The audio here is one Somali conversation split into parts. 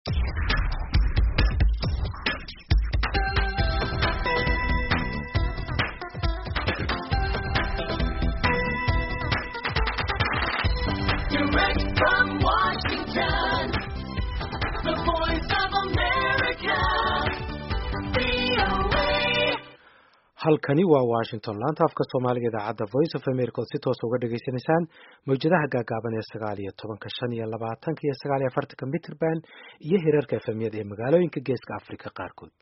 Direct from Washington, the voice of America, VOA. halkani waa washington laanta afka soomaaliga idaacadda voice of america ood si toosa uga dhagaysanaysaan mawjadaha gaagaaban ee sagaal iyo tobanka shan iyo labaatanka iyo sagaal iyo afartanka mitrband iyo hirarka efemyada ee magaalooyinka geeska africa qaarkood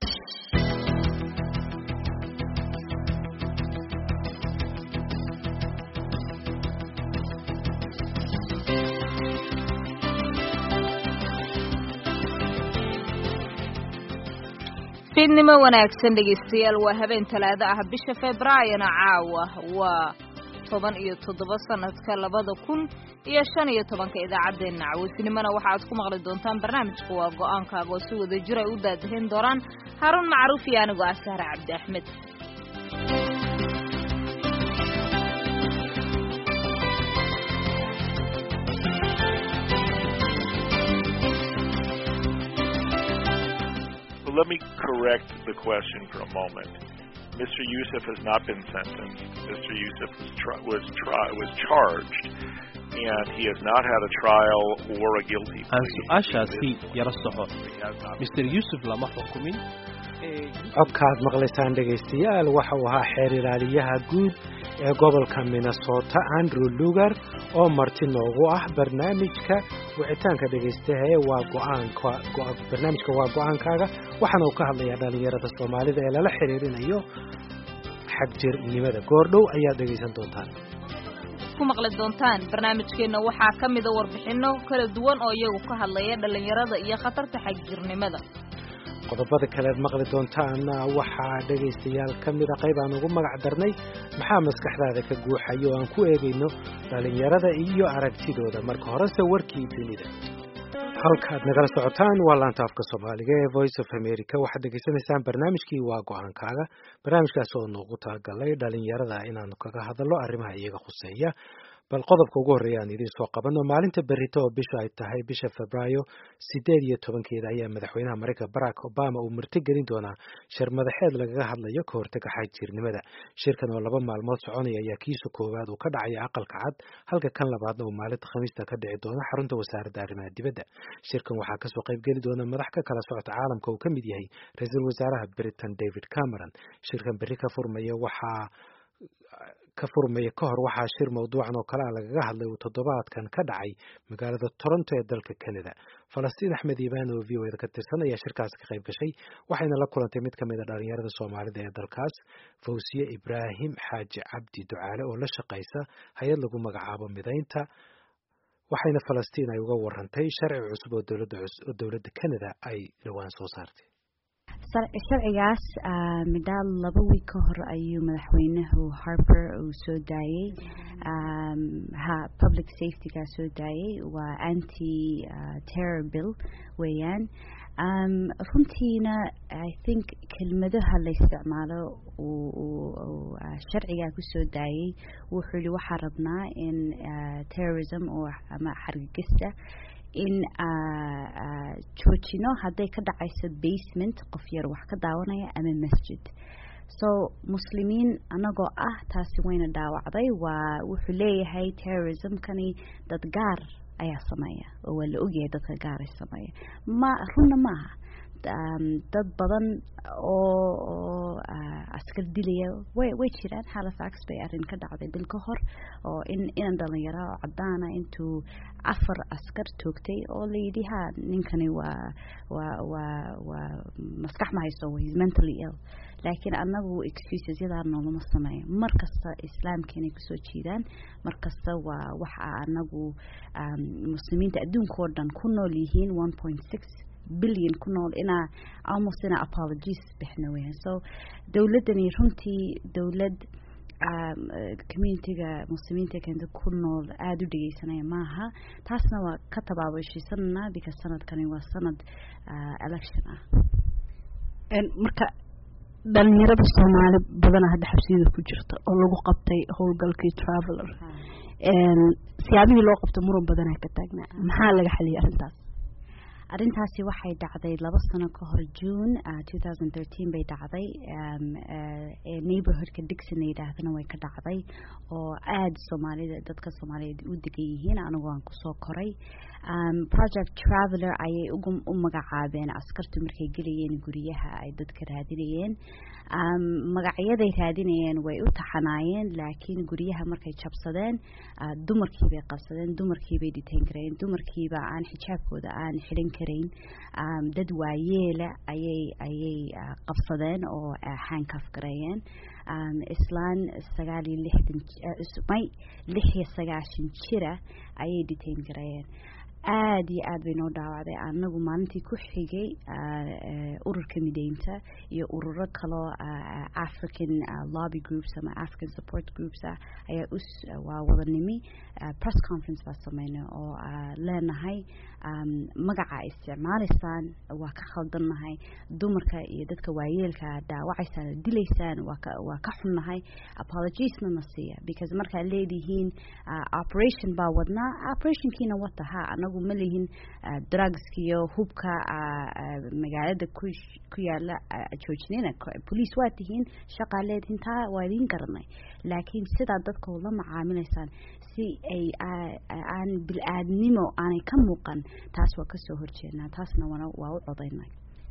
fiidnimo wanaagsan dhegaystayaal waa habeen talaado ah bisha februaayona caawa waa toban iyo toddoba sanadka labada kun iyo shan iyo tobanka idaacaddeenna caweysinimona waxaad ku maqli doontaan barnaamijka waa go-aankaaga oo si wada jir ay u daadahin doonaan haaruun macruuf iyo anigoo ah sahre cabdi axmed But let me correct the question for a moment. Mr. Youssef has not been sentenced. Mr. Youssef was tri- was, tri- was charged, and he has not had a trial or a guilty aan plea. su-aashaasi yara soco He has not mister yuusuf lama xukumin codkaad maqlaysaan dhegaystayaal waxa uu ahaa xeer ilaaliyaha guud ee gobolka minnesota andrew lugar oo marti noogu ah barnaamijka wicitaanka dhegaystaha ee waa go-aanka go- barnaamijka waa go-aankaaga waxaana uu ka hadlayaa dhalinyarada soomaalida ee lala xiriirinayo xagjirnimada goordhow ayaad dhegaysan doontaan ku maqli doontaan barnaamijkeenna waxaa ka mida warbixinno kala duwan oo iyagu ka hadlaya dhallinyarada iyo khatarta xagjirnimada qodobada kaleed maqli doontaana waxaa dhegaystayaal ka mida qayb aan ugu magac darnay maxaa maskaxdaada ka guuxayo oo aan ku eegayno dhalinyarada iyo aragtidooda marka horese warkii dunida halkaad nagala socotaan waa laanta afka soomaaliga ee voice of america waxaad dhegaysanaysaan barnaamijkii waa go-aankaaga barnaamijkaas oo noogu talagalay dhalinyarada inaanu kaga hadallo arrimaha iyaga khuseeya bal qodobka ugu horreeya aan idiin soo qabanno maalinta berrito oo bisha ay tahay bisha febraayo sideed iyo tobankeeda ayaa madaxweynaha maraykanka barack obama uu martigelin doonaa shir madaxeed lagaga hadlayo ka hortaga xagjirnimada shirkan oo laba maalmood soconaya ayaa kiisa koowaad uu ka dhacaya aqalka cad halka kan labaadna uu maalinta khamiista ka dhici doono xarunta wasaaradda arrimaha dibadda shirkan waxaa kasoo qaybgeli doona madax ka kala socota caalamka uu ka mid yahay ra-iisul wasaaraha britain david cameron shirkan berri ka furmaya waxaa ka furmaya ka hor waxaa shir mawduucan oo kale ah lagaga hadlay uu toddobaadkan ka dhacay magaalada toronto ee dalka canada falastiin axmed iibaan oo v o eda ka tirsan ayaa shirkaasi ka qayb gashay waxayna la kulantay mid ka mid a dhalinyarada soomaalida ee dalkaas fawsiye ibraahim xaaji cabdi ducaale oo la shaqaysa hay-ad lagu magacaabo midaynta waxayna falastiin ay uga warantay sharci cusub oo dowladda cus- oo dowladda canada ay dhowaan soo saartay Sar- sharcigaas ah, middaal laba wiig ka hor ayuu madaxweynuhu harper uu soo daayey um, ha public safetyga soo daayey waa anti ah, terror bill weeyaan um, runtiina i think kelmadaha la isticmaalo uu uu- uu, ah, sharcigaa kusoo daayey wuxuu yihi waxaa rabnaa in ah, terrorism oo ama xargagista in ah, ah, joojino hadday ka dhacayso basement qof yar wax ka daawanaya ama masjid so muslimiin anagoo ah taasi wayna dhaawacday waa wuxuu leeyahay terrorismkani dad gaar ayaa sameeya oo waa la ogyahay dadka gaar ay sameeya ma runna maaha um, dad badan oo oo ah, askar dilaya way way jiraan halifax bay arrin ka dhacday bil ka hor oo in inan dhalinyaro oo cadaana intuu afar askar toogtay oo la yidhi ha ninkani waa waa waa waa maskax ma haysto he's mentally ill laakiin anagu excuses yadaa noolama sameeyo mar kasta islaamka inay kusoo jiidaan mar kasta waa waxa anagu um, muslimiinta adduunka oo dhan ku nool yihiin one point six billion ku nool inaa almost inaa apologies bixna weeyaan so dowladdani runtii dowlad um, eh, communityga muslimiinta keenta ku nool aada u dhegeysanaya maaha taasna waa ka tabaabashiisanana because sanadkani waa sanad ah, election ah marka dhalinyarada soomaali badana hadda xabsiyada ku jirta oo lagu qabtay howlgalkii traveler siyaabihii loo qabto muran badanaa ka taagnaa maxaa laga xaliyay arrintaas arrintaasi waxay dhacday laba sano ka hor june two thousand thirteen bay dhacday neighborhoodka dixon la yidhaahdana way ka dhacday oo aada soomaalida dadka soomaaliyeed u degan yihiin anigu aan kusoo koray project traveler ayay ugu u magacaabeen askartu markay gelayeen guryaha ay dadka raadinayeen magacyaday raadinayeen way u taxanaayeen laakiin guryaha markay jabsadeen dumarkiibay qabsadeen dumarkiibay dhiteen kareen dumarkiiba aan xijaabkooda aan xidhan karayn dad waayeela ayay ayay qabsadeen oo xaankaf gareeyeen islaan sagaal iyo lixdan may lix iyo sagaashan jira ayay dhiteen gareeyeen aada iyo aad bay noo dhaawacday anagu maalintii ku xigay ururka mideynta iyo ururo kaloo african lobby groups ama african support groups ah ayaa us waa wadanimi press conference baa sameynay oo leenahay magaca isticmaalaysaan waa ka khaldannahay dumarka iyo dadka waayeelka dhaawacaysaan dilaysaan waa ka waa ka xunnahay apologiesna na siiya because markaad leedihiin operation baa wadnaa operationkiina wata ha anagu ma lihin drugskiyo hubka magaalada ku ku yaala joojinina police waa tihiin shaqaa leedihiin taa waa idiin garanay laakiin sidaa dadka la macaamilaysaan si ay aan bil-aadnimo aanay ka muuqan taas waa kasoo horjeednaa taasna wana waa u codaynay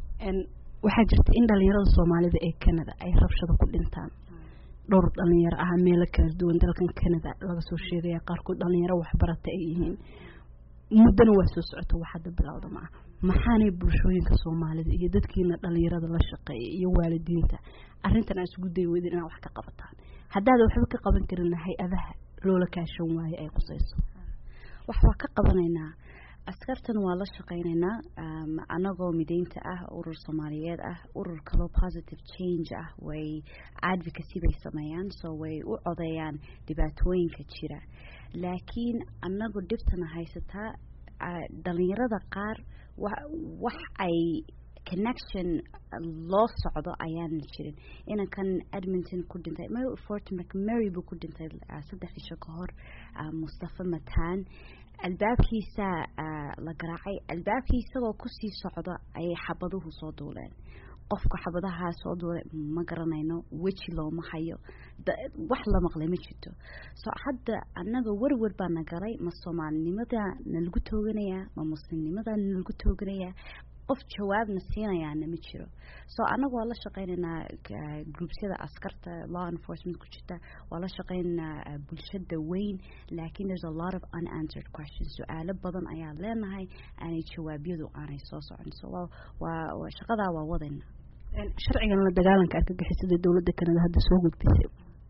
waxaa jirta in dhalinyarada soomaalida ee canada ay rabshado ku dhintaan dhowr dhalinyaro ah meelo kala duwan dalkan canada laga soo sheegaya qaarkood dhalinyaro waxbarata ay yihiin muddana waa soo socota wax hadda bilowda ma ah maxaanay bulshooyinka soomaalida iyo dadkiina dhalinyarada la shaqeeya iyo waalidiinta arrintan aan isugu day weydin inaad wax ka qabataan haddaada waxba ka qaban karina hay-adaha loola kaashan waaye ay qusayso wax waa ka qabanaynaa askartan waa la shaqaynaynaa anagoo mideynta ah urur soomaaliyeed ah urur kaloo positive change ah way advocacy bay sameeyaan so way u codeeyaan dhibaatooyinka jira laakiin anagu dhibtana haysataa dhalinyarada qaar wax ay connection loo socdo ayaanan jirin inankan edmonton ku dhintay fort mcmary buu ku dhintay saddex isho ka hor mustafa matan albaabkiisa la garaacay albaabkii isagoo kusii socdo ayay xabaduhu soo duuleen qofka xabadahaa soo duulay ma garanayno weji looma hayo wax la maqlay ma jirto so hadda annaga werwer baa na galay ma soomaalinimada nalagu tooganayaa ma muslimnimada nalagu tooganayaa qof jawaabna siinayaana ma jiro so annaga waa la shaqeynaynaa groupsyada askarta law enforcement ku jirta waa la shaqeynaynaa bulshada weyn laakiin there's a lot of unanswered questions su-aalo badan ayaa leenahay aanay jawaabyadu aanay soo socon so waa waa shaqadaa waa wadayna sharcigan la dagaalanka argagixisada dowladda kanada hadda soo gudbisay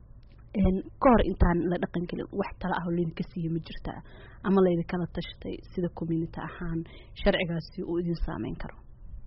ka hor intaan la dhaqan gelin wax tala ah oo laydinka siiya ma jirtaa ama laydinkala tashatay sida community ahaan sharcigaasi uu idin saameyn karo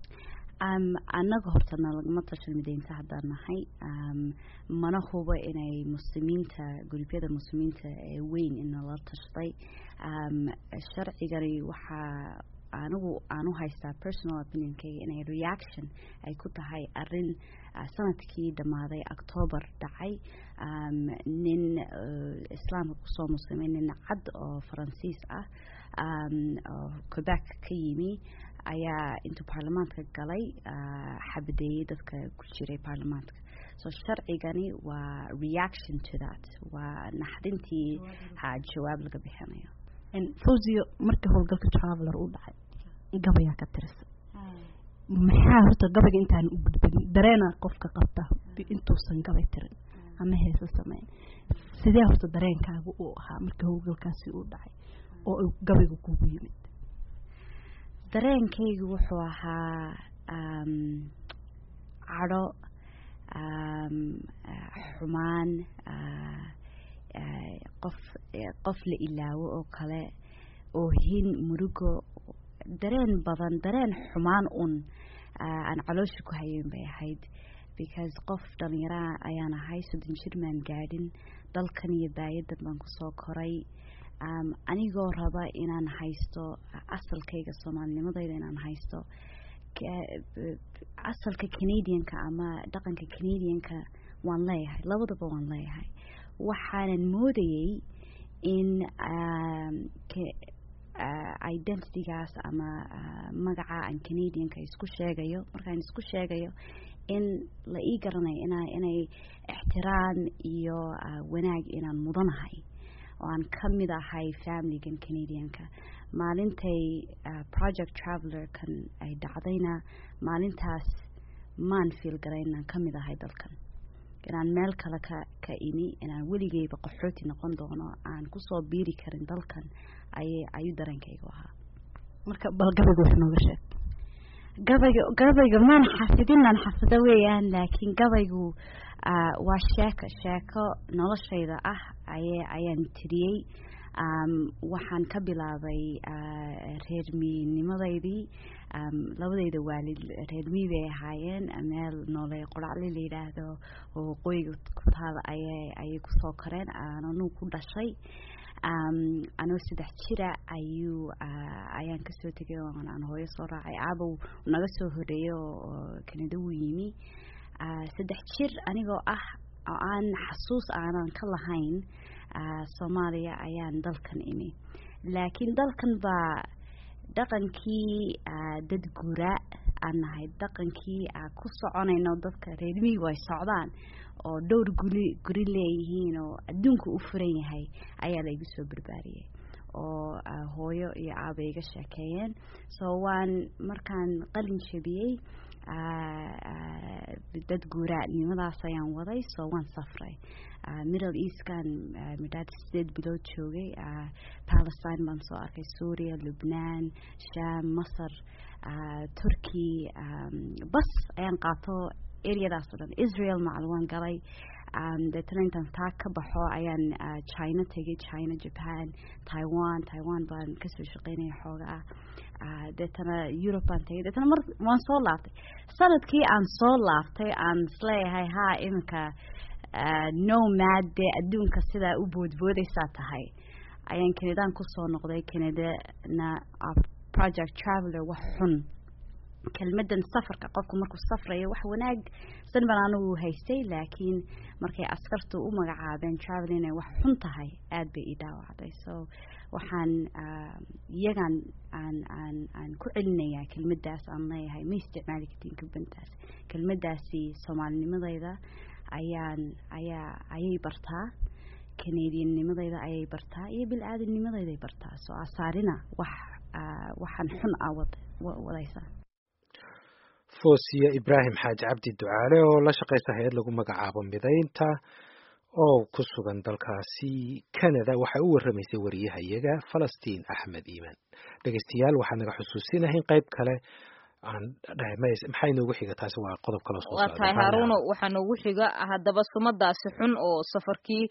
annaga hortana lagama tashan mideynta haddaan nahay mana hubo inay muslimiinta gurubyada muslimiinta ee weyn inala tashtay sharcigani waxaa anigu aan u haystaa personal opinionkayga inay reaction ay ku tahay arin sanadkii dhammaaday octoobar dhacay nin islaamka kusoo muslimay nin cad oo faransiis ah oo quebec ka yimi ayaa intuu baarlamaanka galay xabadeeyey dadka ku jiray baarlamaanka so sharcigani waa reaction to that waa naxdintii jawaab laga bixinayo fawziyo markii howlgalka traveler uu dhacay gabayaa ka tirisa maxaa horta gabayga intaan u gudbin dareena qofka qabta intuusan gabay tirin ama heesa sameyn sidee horta dareenkaaga uu ahaa markii howlgalkaasi uu dhacay oo gabayga kugu yimid dareenkaygu wuxuu ahaa cadho xumaan qof qof la ilaawo oo kale oohin murugo dareen badan dareen xumaan un aan caloosha ku hayen bay ahayd because qof dhalinyaraha ayaan ahay soddon jir maan gaadhin dalkan iyo baayadan baan kusoo koray anigoo raba inaan haysto asalkayga soomaalinimadayda inaan haysto asalka canadianka ama dhaqanka canadianka waan leeyahay labadaba waan leeyahay waxaanan moodayay in identitygaas ama magaca aan canadianka isku sheegayo markaan isku sheegayo in la ii garanayo ina inay ixtiraan iyo wanaag inaan mudanahay oo aan ka mid ahay familigan canadianka maalintay project travelerkan ay dhacdayna maalintaas maan fiil garay inaan ka mid ahay dalkan inaan meel kale ka ka imi inaan weligeyba qaxooti noqon doono aan kusoo biiri karin dalkan ayay ayuu dareenkaygu ahaa marka bal gabayga wax nooga sheeg gabayga gabayga maan xafidin aan xafido weeyaan laakiin gabaygu waa sheeko sheeko noloshayda ah aye ayaan tiriyey waxaan ka bilaabay reer miinimadeydii labadeyda waalid reer mii bay ahaayeen meel noole qoracli la yidhaahdo oo waqooyiga ku taala ayay ayay kusoo koreen aananuu ku dhashay anoo saddex jira ayuu ayaan kasoo tegay aan hooyo soo raacay aabow naga soo horeeyay oo kanada wuu yimi saddex jir anigoo ah oo aan xasuus aanan ka lahayn soomaaliya ayaan dalkan imi laakiin dalkan baa dhaqankii dad guura aan nahay dhaqankii ku soconayno dadka reermihigu ay socdaan oo dhowr guri guri leeyihiin oo adduunka u furan yahay ayaa la igu soo barbaariyey oo hooyo iyo aaba iga sheekeeyeen so waan markaan qalin jabiyey dad guuraanimadaas ayaan waday so waan safray middle eastkan midhaad sideed bilood joogay palestine baan soo arkay suuriya lubnaan sham masar turkey bas ayaan qaato areadaas o dhan israel macal waan galay deetana intaan taa ka baxo ayaan china tegay china japan taiwan taiwan baan kasoo shaqeynaya xooga ah deetana europe baan tegay deetana mar waan soo laaftay sanadkii aan soo laaftay aan isleeyahay ha iminka nomad dee adduunka sidaa u boodboodaysaa tahay ayaan canadaan kusoo noqday canadana project traveler wax xun kelmadan safarka qofku markuu safrayo wax wanaagsan baan anigu haystay laakiin markay askartu u magacaabeen travel inay wax xun tahay aada bay ii dhaawacday so waxaan iyagaan aan aan aan ku celinayaa kelmadaas aan leeyahay ma isticmaali kartiin kelmadaas kelmadaasi soomaalinimadayda ayaan ayaa ayay bartaa canadiannimadayda ayay bartaa iyo bil-aadamnimadayday bartaa soo asaarina wax waxaan xun ah wad wadaysaa foosiya ibraahim xaaji cabdi ducaale oo la shaqaysa hay-ad lagu magacaabo midaynta oo ku sugan dalkaasi canada waxay u warramaysay wariyahayaga falastiin axmed iimaan dhegeystayaal waxaan naga xusuusinahayn qayb kale aan maxay noogu xiga taasi waa qodob kaloo soo waa tahay haaruno waxaa noogu xiga haddaba sumadaasi xun oo safarkii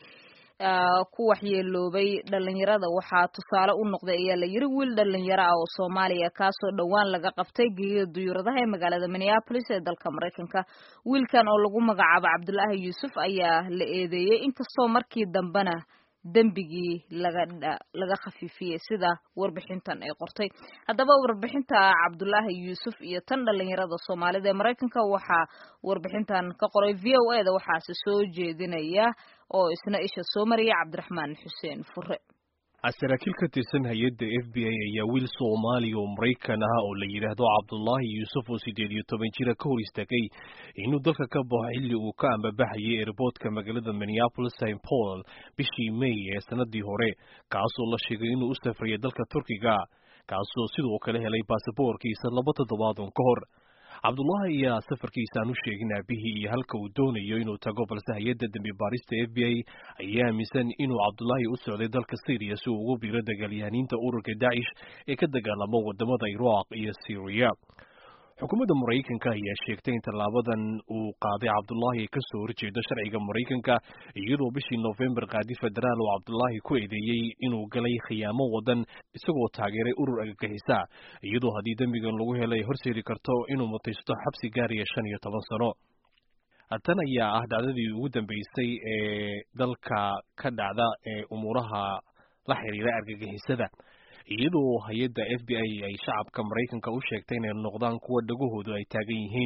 ku waxyeeloobay dhalinyarada waxaa tusaale u noqday ayaa la yiri wiil dhalinyaro ah oo soomaaliya kaasoo dhowaan laga qabtay geeyada duyuuradaha ee magaalada minneapolis ee dalka maraykanka wiilkan oo lagu magacaabo cabdulaahi yuusuf ayaa la eedeeyey inkastoo markii dambena dembigii laga laga khafiifiyey sida warbixintan ay qortay haddaba warbixinta cabdulaahi yuusuf iyo tan dhalinyarada soomaalida ee maraykanka waxaa warbixintan ka qoray v o e da waxaase soo jeedinaya oo isna isha soo mariyay cabdiraxmaan xuseen fure saraakiil ka tirsan hay-adda f b a ayaa wiil soomaaliya oo maraykan ah oo la yidhaahdo cabdulaahi yuusuf oo siddeed iyo toban jira ka hor istaagay inuu dalka ka baxo xilli uu ka ambabaxayay eerboodka magaalada minneapolis st paul bishii may ee sanadii hore kaasoo la sheegay inuu u safrayay dalka turkiga kaasoo sidoo kale helay baasaboorkiisa laba toddobaadun ka hor cabdullaahi ayaa safarkiisa aan u sheegin aabihii iyo halka uu doonayo inuu tago balse hay-adda dembi baarista f b a ayaa aaminsan inuu cabdullaahi u socday dalka syriya si uu ugu biiro dagaalyahaniinta ururka dacish ee ka dagaalamo wadamada iraaq iyo syriya xukuumadda maraykanka ayaa sheegtay in tallaabadan uu qaaday cabdullaahi ay kasoo horjeedo sharciga maraykanka iyadoo bishii nofembar qaadi federaal oo cabdullaahi ku eedeeyey inuu galay khiyaamo wadan isagoo taageeray urur agagixisa iyadoo haddii dembigan lagu helay horseedi karto inuu mutaysto xabsi gaaraya shan iyo toban sano tan ayaa ah dhacdadii ugu dambeysay ee dalka ka dhacda ee umuuraha la xiriira argagixisada iyadoo hay-adda f b i ay shacabka maraykanka u sheegtay inay noqdaan kuwa dhagahoodu ay taagan yihiin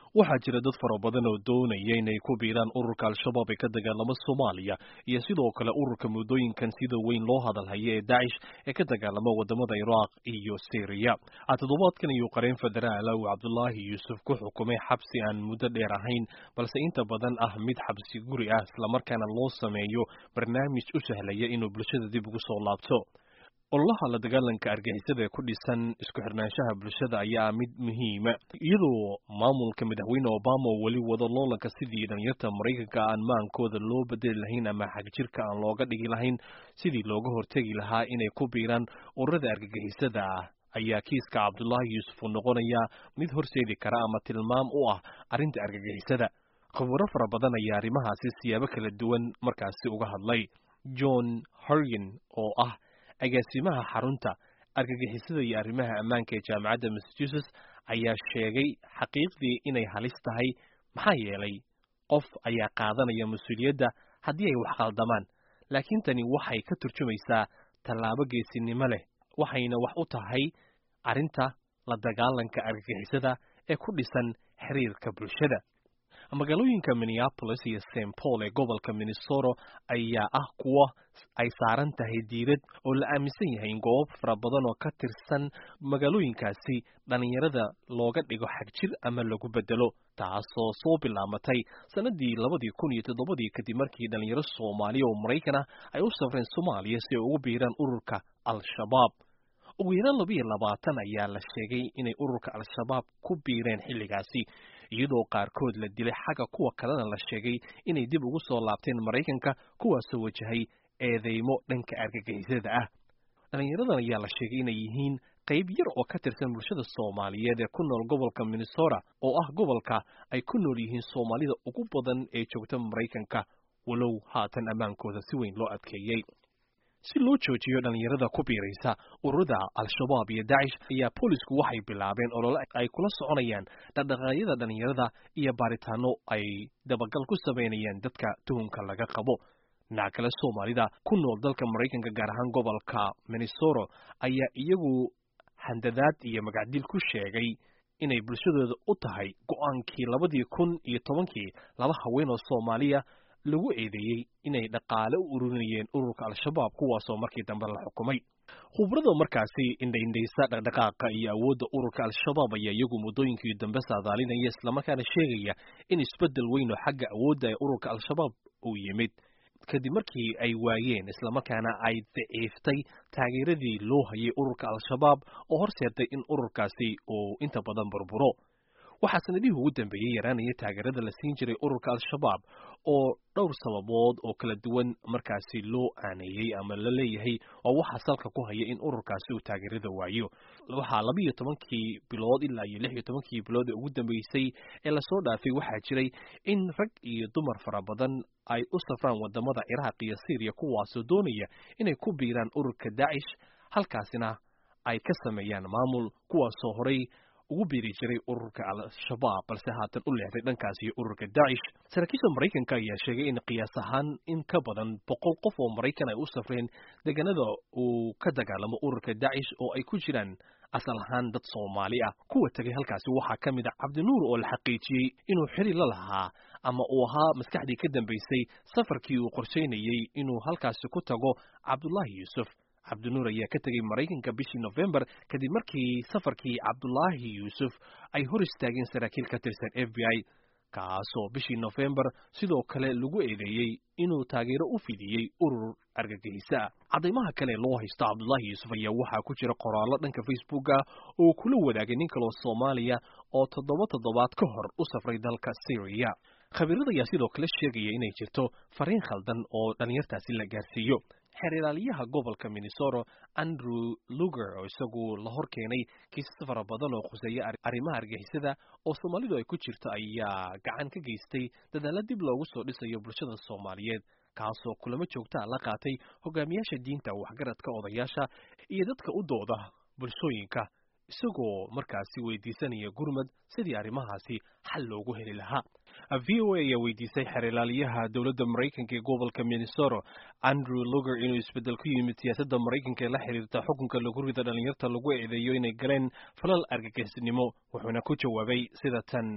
waxaa jira dad fara badan oo doonaya inay ku biiraan ururka al-shabaab ee ka dagaalama soomaaliya iyo sidoo kale ururka muddooyinkan sida weyn loo hadalhaya ee daacish ee ka dagaalama wadamada iraaq iyo syriya toddobaadkan ayuu qareen federaala uu cabdulaahi yuusuf ku xukumay xabsi aan muddo dheer ahayn balse inta badan ah mid xabsi guri ah islamarkaana loo sameeyo barnaamij u sahlaya inuu bulshada dib ugu soo laabto ololaha la dagaalanka argixisada ee ku dhisan isku xirnaanshaha bulshada ayaa mid muhiima iyadoo maamulka madaxweyne obama oo weli wado loolanka sidii dhalinyarta maraykanka aan maankooda loo bedeli lahayn ama xagjirka aan looga dhigi lahayn sidii looga hortegi lahaa inay ku biiraan ururada argagixisada ah ayaa kiiska cabdulaahi yuusuf uu noqonayaa mid horseedi kara ama tilmaam u ah arrinta argagixisada khubaro fara badan ayaa arrimahaasi siyaabo kala duwan markaasi uga hadlay john hargen oo ah agaasimaha xarunta argagixisada iyo arrimaha ammaanka ee jaamacadda massachusetts ayaa sheegay xaqiiqdii inay halis tahay maxaa yeelay qof ayaa qaadanaya mas-uuliyadda haddii ay wax qaldamaan laakiin tani waxay ka turjumaysaa tallaabo geesinimo leh waxayna wax u tahay arrinta la dagaalanka argagixisada ee ku dhisan xiriirka bulshada magaalooyinka minneapolis iyo st paul ee gobolka minnesota ayaa ah kuwa ay saaran tahay diirad oo la aaminsan yahay in goobo fara badan oo ka tirsan magaalooyinkaasi dhallinyarada looga dhigo xagjir ama lagu bedelo taasoo soo bilaamatay sanadii labadii kun iyo toddobadii kadib markii dhalinyaro soomaaliya oo maraykan ah ay u safreen soomaaliya si ay ugu biiraan ururka al-shabaab ugu yaraan laba iyo labaatan ayaa la sheegay inay ururka al-shabaab ku biireen xilligaasi iyadoo qaarkood la dilay xagga kuwa kalena la sheegay inay dib ugu soo laabteen maraykanka kuwaasoo wajahay eedeymo dhanka argagixisada ah dhallinyaradan ayaa la sheegay inay yihiin qayb yar oo ka tirsan bulshada soomaaliyeed ee ku nool gobolka minnesota oo ah gobolka ay ku nool yihiin soomaalida ugu badan ee joogta maraykanka walow haatan ammaankooda si weyn loo adkeeyey si loo joojiyo dhallinyarada ku biiraysa ururada al-shabaab iyo dacish ayaa boolisku waxay bilaabeen olole ay kula soconayaan dhaqdhaqaaqyada dhallinyarada iyo baaritaano ay dabagal ku samaynayaan dadka tuhunka laga qabo dhinaca kale soomaalida ku nool dalka maraykanka gaar ahaan gobolka minnesota ayaa iyagu handadaad iyo magacdil ku sheegay inay bulshadooda u tahay go-aankii labadii kun iyo tobankii laba haween oo soomaaliya lagu eedeeyey inay dhaqaale u ururinayeen ururka al-shabaab kuwaasoo markii dambe la xukumay khubrada markaasi indhaindhaysa dhaqdhaqaaqa iyo awoodda ururka al-shabaab ayaa iyagu muddooyinkii dambe saadaalinaya islamarkaana sheegaya in isbeddel weyn oo xagga awoodda ee ururka al-shabaab uu yimid kadib markii ay waayeen islamarkaana ay daciiftay taageeradii loo hayay ururka al-shabaab oo horseeday in ururkaasi uu inta badan burburo waxaa sanadihii ugu dambeeyey yaraanaya taageerada la siin jiray ururka al-shabaab oo dhowr sababood oo kala duwan markaasi loo aaneeyey ama la leeyahay oo waxaa salka ku haya in ururkaasi uu taageerada waayo waxaa laba iyo tobankii bilood ilaa iyo lix iyo tobankii bilood ee ugu dambeysay ee lasoo dhaafay waxaa jiray in rag iyo dumar fara badan ay u safraan wadamada ciraaq iyo syriya kuwaasoo doonaya inay ku biiraan ururka dacish halkaasina ay ka sameeyaan maamul kuwaasoo horay ugu biiri jiray ururka al-shabaab balse haatan u leexday dhankaas iyo ururka dacish saraakiisha maraykanka ayaa sheegay in qiyaas ahaan in ka badan boqol qof oo maraykan ay u safreen deegaanada uu ka dagaalamo ururka dacish oo ay ku jiraan asal ahaan dad soomaali ah kuwa tegay halkaasi waxaa ka mid a cabdinuur oo la xaqiijiyey inuu xiri la lahaa ama uu ahaa maskaxdii ka dambaysay safarkii uu qorshaynayey inuu halkaasi ku tago cabdullaahi yuusuf cabdinuur ayaa ka tegey maraykanka bishii nofembar kadib markii safarkii cabdulaahi yuusuf ay hor istaageen saraakiil ka tirsan f b i kaasoo bishii nofembar sidoo kale lagu eedeeyey inuu taageero u fidiyey urur argagixisa ah caddaymaha kale loo haysto cabdulaahi yuusuf ayaa waxaa ku jira qoraallo dhanka facebooka oo kula wadaagay nin kaloo soomaaliya oo toddoba toddobaad ka hor u safray dalka syriya khabiirada ayaa sidoo kale sheegaya inay jirto fariin khaldan oo dhallinyartaasi la gaarsiiyo xeer ilaaliyaha gobolka minnesota andrew luger oo isagu la hor keenay kiisas fara badan oo khuseeya arrimaha argixisada oo soomaalidu ay ku jirto ayaa gacan ka geystay dadaalla dib loogu soo dhisayo bulshada soomaaliyeed kaasoo kulamo joogtaa la qaatay hogaamiyaasha diinta waxgaradka odayaasha iyo dadka u dooda bulshooyinka isagoo markaasi weydiisanaya gurmad sidii arrimahaasi xal loogu heli lahaa v o a ayaa weydiisay xeer ilaaliyaha dowladda maraykanka ee gobolka minnesota andrew luger inuu isbeddel ku yimid siyaasadda maraykanka ee la xiriirta xukunka lagu rida dhallinyarta lagu eedeeyo inay galeen falal argagixisnimo wuxuuna ku jawaabay sida tan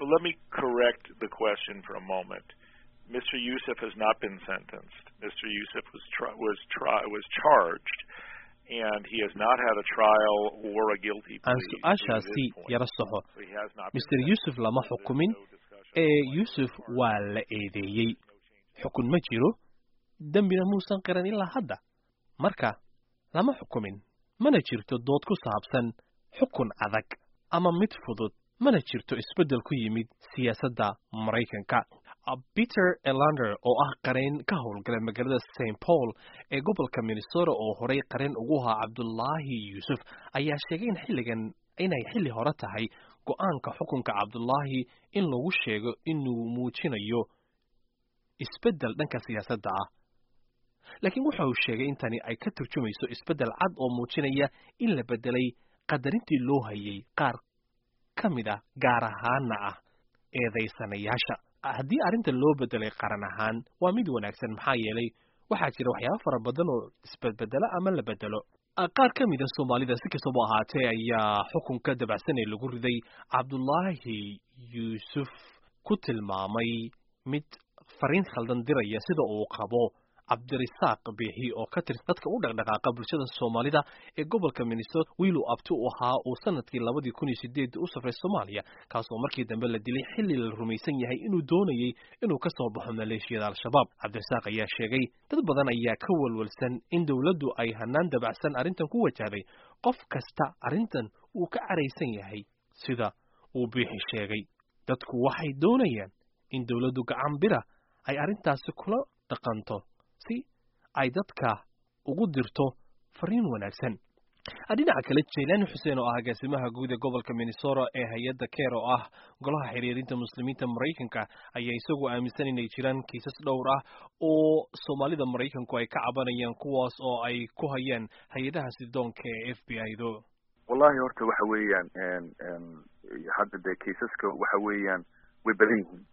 Well, let me correct the question for a moment. Mr. Youssef has not been sentenced. Mr. Youssef was tri- was tri- was charged, and he has not had a trial or a guilty aan plea. to su-aashaasi this point. yara soxo So he has not been mr yuusuf lama xukumin ee yuusuf waa la eedeeyey xukun ma jiro dembina muusan qiran ilaa hadda marka lama xukumin mana jirto dood ku saabsan xukun adag ama mid fudud mana jirto isbeddel ku yimid siyaasadda maraykanka peter elander oo ah qareen ka howlgala magaalada st paul ee gobolka minnesota oo horey qareen ugu ahaa cabdulaahi yuusuf ayaa sheegay in xilligan inay xilli hore tahay go-aanka xukunka cabdulaahi in lagu sheego inuu muujinayo isbeddel dhanka siyaasadda ah laakiin waxa uu sheegay in tani ay ka turjumayso isbeddel cad oo muujinaya in la beddelay qadarintii loo hayay qaar ka mid ah gaar ahaana ah eedaysanayaasha haddii arrintan loo beddelay qaran ahaan waa mid wanaagsan maxaa yeelay waxaa jira waxyaabo fara badan oo isbedbedela ama la bedelo qaar ka mid a soomaalida si kastaba ahaatee ayaa xukunka dabacsan ee lagu riday cabdulaahi yuusuf ku tilmaamay mid fariin khaldan diraya sida uu qabo cabdirisaaq biixi oo ka tirsan dadka u dhaqdhaqaaqa bulshada soomaalida ee gobolka minnesota wiiluu abti u ahaa uu sanadkii labadii kun iyo sideed u safray soomaaliya kaasoo markii dambe la dilay xilli la rumaysan yahay inuu doonayey inuu ka soo baxo maleeshiyada al-shabaab cabdirisaaq ayaa sheegay dad badan ayaa ka walwalsan in dowladdu ay hanaan dabacsan arrintan ku wajahday qof kasta arrintan uu ka caraysan yahay sida uu biixi sheegay dadku waxay doonayaan in dowladdu gacan bira ay arrintaasi kula dhaqanto si ay dadka ugu dirto fariin wanaagsan dhinaca kale jaylaani xuseen oo ah agaasimaha guud ee gobolka minnesota ee hay-adda keer oo ah golaha xiriirinta muslimiinta maraykanka ayaa isagu aaminsan inay jiraan kiisas dhowr ah oo soomaalida maraykanku ay ka cabanayaan kuwaas oo ay ku hayaan hay-adaha sidoonka ee f b i do wallahi horta waxa weeyaan hadda dee kaisaska waxa weeyaan way badan yihiin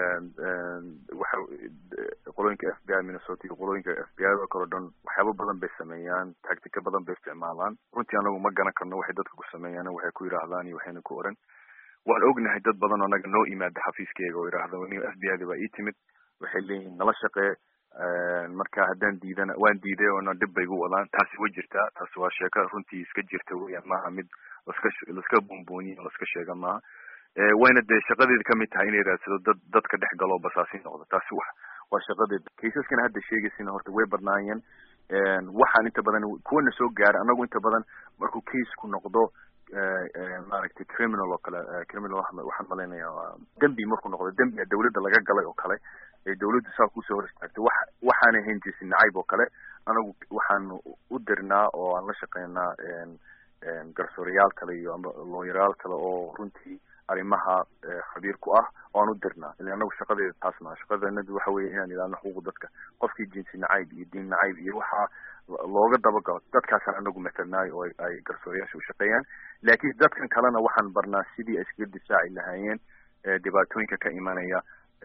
waxa qolooyinka f b i minnesota iyo qolooyinka f b i oo kale o dhan waxyaaba badan bay sameeyaan tactica badan bay isticmaalaan runtii anagu ma garan karno waxay dadka ku sameeyaan waxay ku yidhaahdaan iyo waxayna ku oran waan ognahay dad badan oo naga noo imaada xafiiskeyga oo yidhaahda ni f b i da baa ii timid waxay leeyihiin nala shaqee marka haddaan diidana waan diiday oona dhib bay igu wadaan taasi way jirtaa taasi waa sheeko runtii iska jirta weeyaan maaha mid laska laska buunbuuniyo laska sheega maaha wayna dee shaqadeeda kamid tahay inay raadsado dad dadka dhex galoo basaasi noqdo taasi wa waa shaqadeeda kaisaskana hadda sheegaysina horta way badnaayeen waxaan inta badan kuwana soo gaara anagu inta badan markuu caseku noqdo maaragtay criminal oo kale criminal waxaan malaynayaa dembi markuu noqdo dembiga dawladda laga galay oo kale ee dawladdu saa kusoo hor istaagtay wax waxaana ahayn jinsi nacayb oo kale anagu waxaan u dirnaa oo aan la shaqeynaa garsoorayaal kale iyo ama looyarayaal kale oo runtii arrimaha khabiir ku ah oo aan u dirnaa ila anagu shaqadeeda taas maa shaqadanadu waxa weeye inaan ilaalino xuquuqda dadka qofkii jinsi nacayb iyo diin nacayb iyo waxaa looga dabagalo dadkaasaan anagu matalnaay oo ay garsoorayaasha u shaqeeyaan laakiin dadkan kalena waxaan barnaa sidii ay iskaga difaaci lahaayeen dhibaatooyinka ka imanaya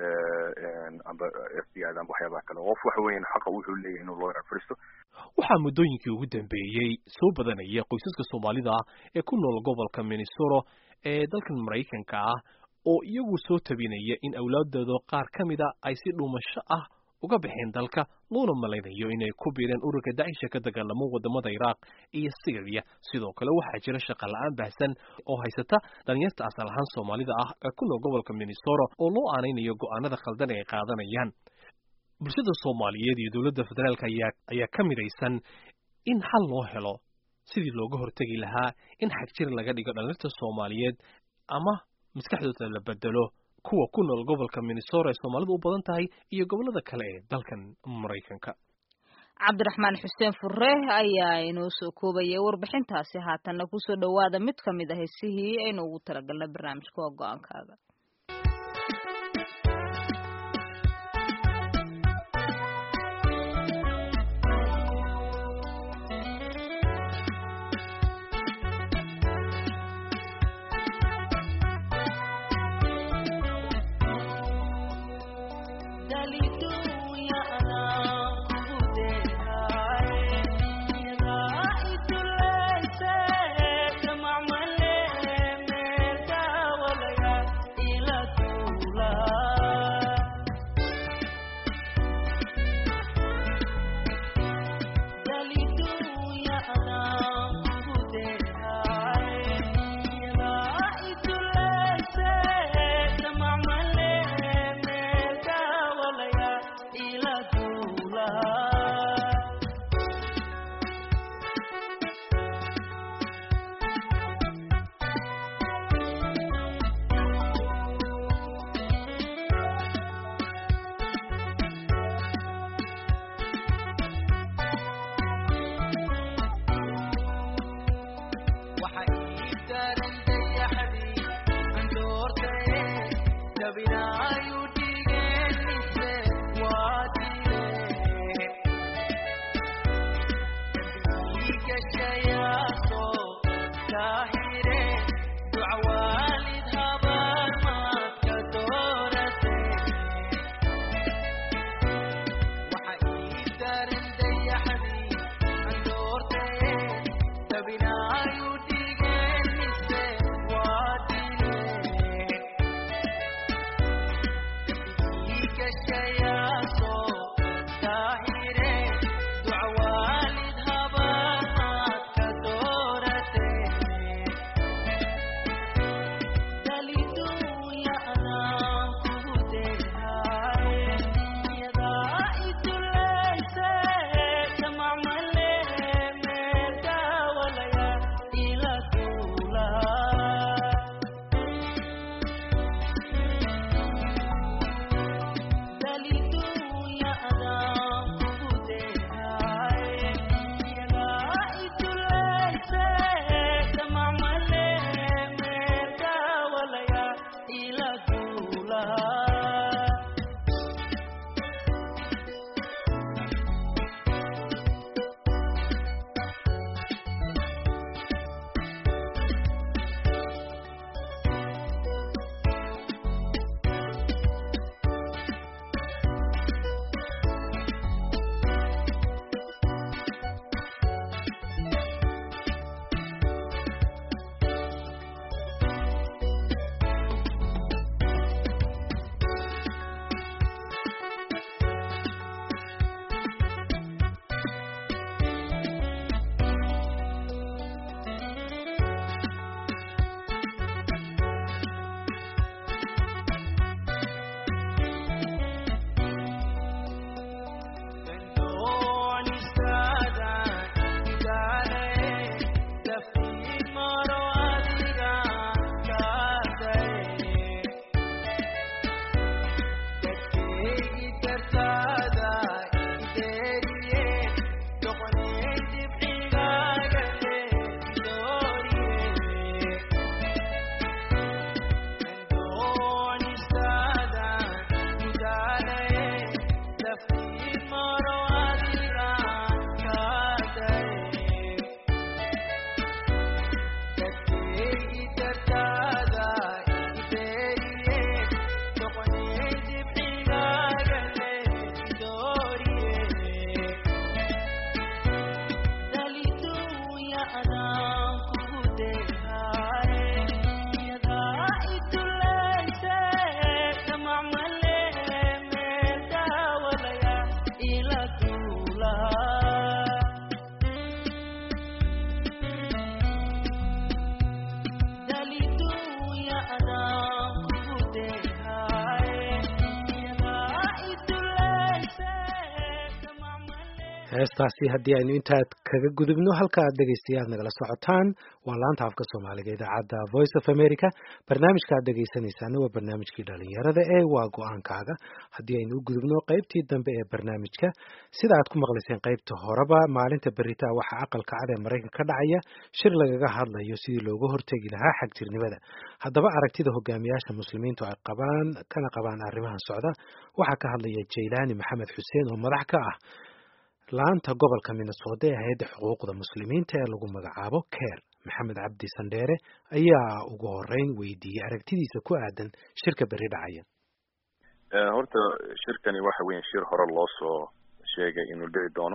amba f b i da amba waxyaabaha kale qof waxa weeyaan xaqa wuxuu leeyahay inuu loo fariisto waxaa muddooyinkii ugu dambeeyey soo badanaya qoysaska soomaalida ah ee ku nool gobolka minnesota ee dalkan maraykanka ah oo iyagu soo tabinaya in awlaadooda qaar ka mida ay si dhuumasho ah uga baxeen dalka loona malaynayo inay ku biireen ururka dacisha ka dagaalamo wadamada iraaq iyo syriya sidoo kale waxaa jira shaqa la-aan baahsan oo haysata dhalinyarta asal ahaan soomaalida ah ee ku nool gobolka minnesota oo loo aanaynayo go-aanada khaldan ay qaadanayaan bulshada soomaaliyeed iyo dowladda federaalka ayaa ayaa ka midaysan in xal loo helo sidii looga hortegi lahaa in xagjir laga dhigo dhalinyarta soomaaliyeed ama maskaxdooda la bedelo kuwa ku nool gobolka minnesota ay soomaalidu u badan tahay iyo gobollada kale ee dalkan maraykanka cabdiraxmaan xuseen fure ayaa inoo soo koobayay warbixintaasi haatanna kusoo dhowaada mid ka mid ah heesihii aynu ugu talagalnay barnaamijka waa go-aankaaga Yeah. heestaasi haddii aynu intaad kaga gudubno halka aad dhegaystayaad nagala socotaan waa laanta afka soomaaliga idaacadda voice of america barnaamijka aad dhegaysanaysaana waa barnaamijkii dhalinyarada ee waa go-aankaaga haddii aynu u gudubno qaybtii dambe ee barnaamijka sida aad ku maqlayseen qaybta horeba maalinta beritaa waxaa aqalka cad ee maraykan ka dhacaya shir lagaga hadlayo sidii looga hortegi lahaa xagjirnimada haddaba aragtida hogaamiyaasha muslimiintu ay qabaan kana qabaan arrimahan socda waxaa ka hadlaya jaylaani maxamed xuseen oo madax ka ah laanta gobolka minnesota ee hay-adda xuquuqda muslimiinta ee lagu magacaabo ker maxamed cabdi sandheere ayaa ugu horeyn weydiiyey aragtidiisa ku aadan shirka berri dhacaya horta shirkani waxa weya shir hore loo soo sheegay inuu dhici doono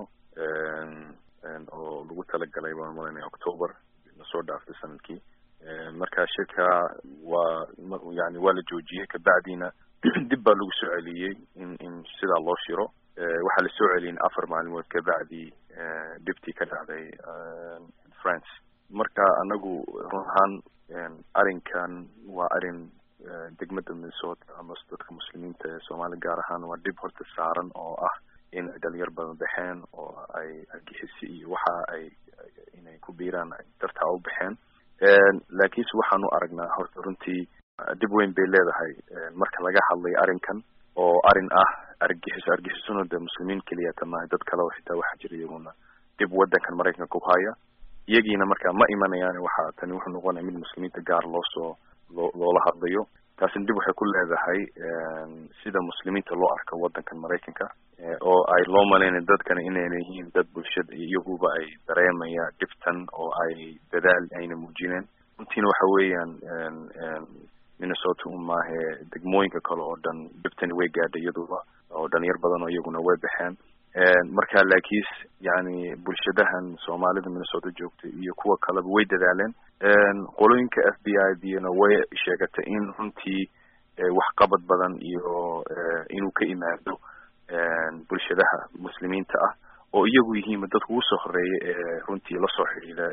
oo lagu talagalay baan malanaya october lasoo dhaaftay sanadkii marka shirka waa yani waa la joojiyey kabacdina dib baa lagu soo celiyey in in sidaa loo shiro waxaa la soo celiyay afar maalmood kabacdi dhibtii ka dhacday france marka anagu run ahaan arrinkan waa arrin degmada minnesota ama dadka muslimiinta ee soomaali gaar ahaan waa dhib horta saaran oo ah in ay dhalinyar badan baxeen oo ay argixisi iyo waxa ay inay ku biiraan dartaa u baxeen laakiinse waxaanu aragnaa horta runtii dhib weyn bay leedahay marka laga hadlayo arrinkan oo arrin ah argixis argixisuna dee muslimiin keliyata maaha dad kale oo xitaa waxaa jira iyaguna dib waddankan maraykanka ku haya iyagiina marka ma imanayaan waxa tani wuxuu noqonaya mid muslimiinta gaar loo soo loo loola hadlayo taasina dib waxay ku leedahay sida muslimiinta loo arko waddankan maraykanka oo ay loo malaynayo dadkana inayna yihiin dad bulshada iyaguba ay dareemaya dhibtan oo ay dadaal ayna muujineen runtiina waxa weeyaan minnesota un maahe degmooyinka kale oo dhan dhibtani way gaadhay iyaduba oo dhalinyar badan oo iyaguna way baxeen marka laakiis yani bulshadahan soomaalida minnesota joogta iyo kuwa kaleba way dadaaleen qolooyinka f b i dina way sheegatay in runtii waxqabad badan iyo inuu ka imaado bulshadaha muslimiinta ah oo iyagu yihiin dadka ugu soo horeeya ee runtii lasoo xidhiida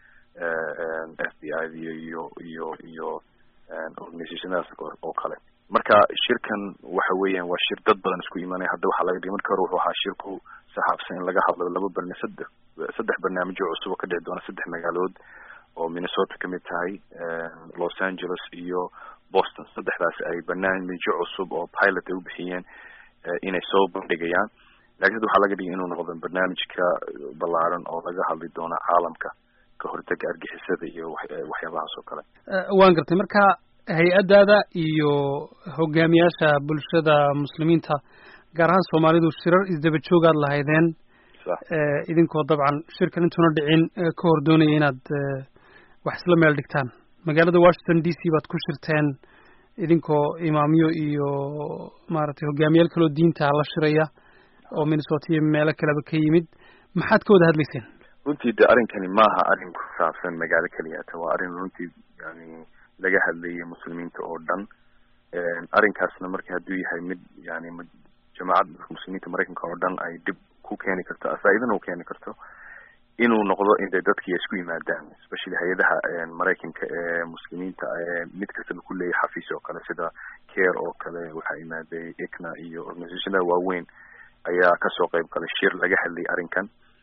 f b i iyo iyo iyo iyo organizationadaas oo kale marka shirkan waxa weeyaan waa shir dad badan isku imanaya hadda waxaa laga dhigay marka hore wuxuu ahaa shirku saxaabsan in laga hadlo laba barna saddex saddex barnaamijyo cusub oo ka dhici doona saddex magaalood oo minnesota kamid tahay los angeles iyo boston saddexdaas ay barnaamijyo cusub oo pilot ay u bixiyeen inay soo bandhigayaan lakin hadda waxaa laga dhigay inuu noqdo barnaamijka ballaaran oo laga hadli doono caalamka ka hortaga argixisada iyo waxyaabahaas oo kale waan gartay marka hay-addaada iyo hogaamiyaasha bulshada muslimiinta gaar ahaan soomaalidu shirar isdaba joogaad lahaydeen idinkoo dabcan shirkan intuuna dhicin ka hor doonaya inaad wax isla meel dhigtaan magaalada washington d c baad ku shirteen idinkoo imaamyo iyo maaragtay hogaamiyaal kaloo diinta la shiraya oo minnesota iyo meelo kaleba ka yimid maxaad ka wada hadlayseen runtii de arrinkani maaha arrin ku saabsan magaalo keliyata waa arrin runtii yani laga hadlayay muslimiinta oo dhan arrinkaasna marka hadduu yahay mid yani jamaacadda muslimiinta maraykanka oo dhan ay dib ku keeni karto faa-idana u keeni karto inuu noqdo intay dadkii isku yimaadaan especially hay-adaha maraykanka ee muslimiinta ee mid kastaba ku leeyahay xafiis oo kale sida care oo kale waxaa imaaday icna iyo organizationada waaweyn ayaa kasoo qayb galay shir laga hadlayay arrinkan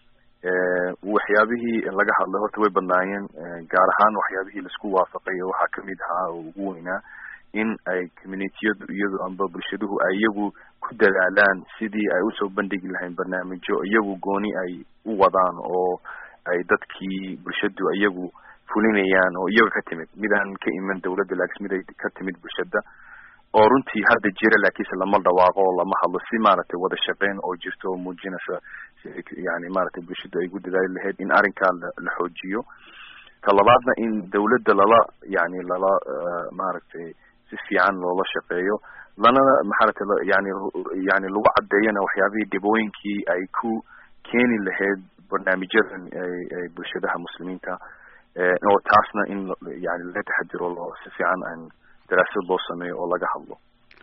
waxyaabihii laga hadlay horta way badnaayeen gaar ahaan waxyaabihii laisku waafaqay waxaa kamid ahaa oo ugu weynaa in ay communitiyadu iyadu amba bulshaduhu ay iyagu ku dadaalaan sidii ay usoo bandhigi lahayn barnaamijyo iyagu gooni ay u wadaan oo ay dadkii bulshadu iyagu fulinayaan oo iyaga ka timid midaan ka iman dawladda laakiin mid ay ka timid bulshada oo runtii hadda jira laakiinse lama dhawaaqo oo lama hadlo si maaragtay wada shaqeyn oo jirto oo muujinaysa yani maaragtay bulshadu ay ku dadaali lahayd in arrinkaa la la xoojiyo talabaadna in dawladda lala yani lala maaragtay si fiican loola shaqeeyo lana maxaaragtay yani yani lagu caddeeyana waxyaabihii dhibooyinkii ay ku keeni lahayd barnaamijyadan ay bulshadaha muslimiinta oo taasna in yani laga taxadiro loo si fiican aan daraasad loo sameeyo oo laga hadlo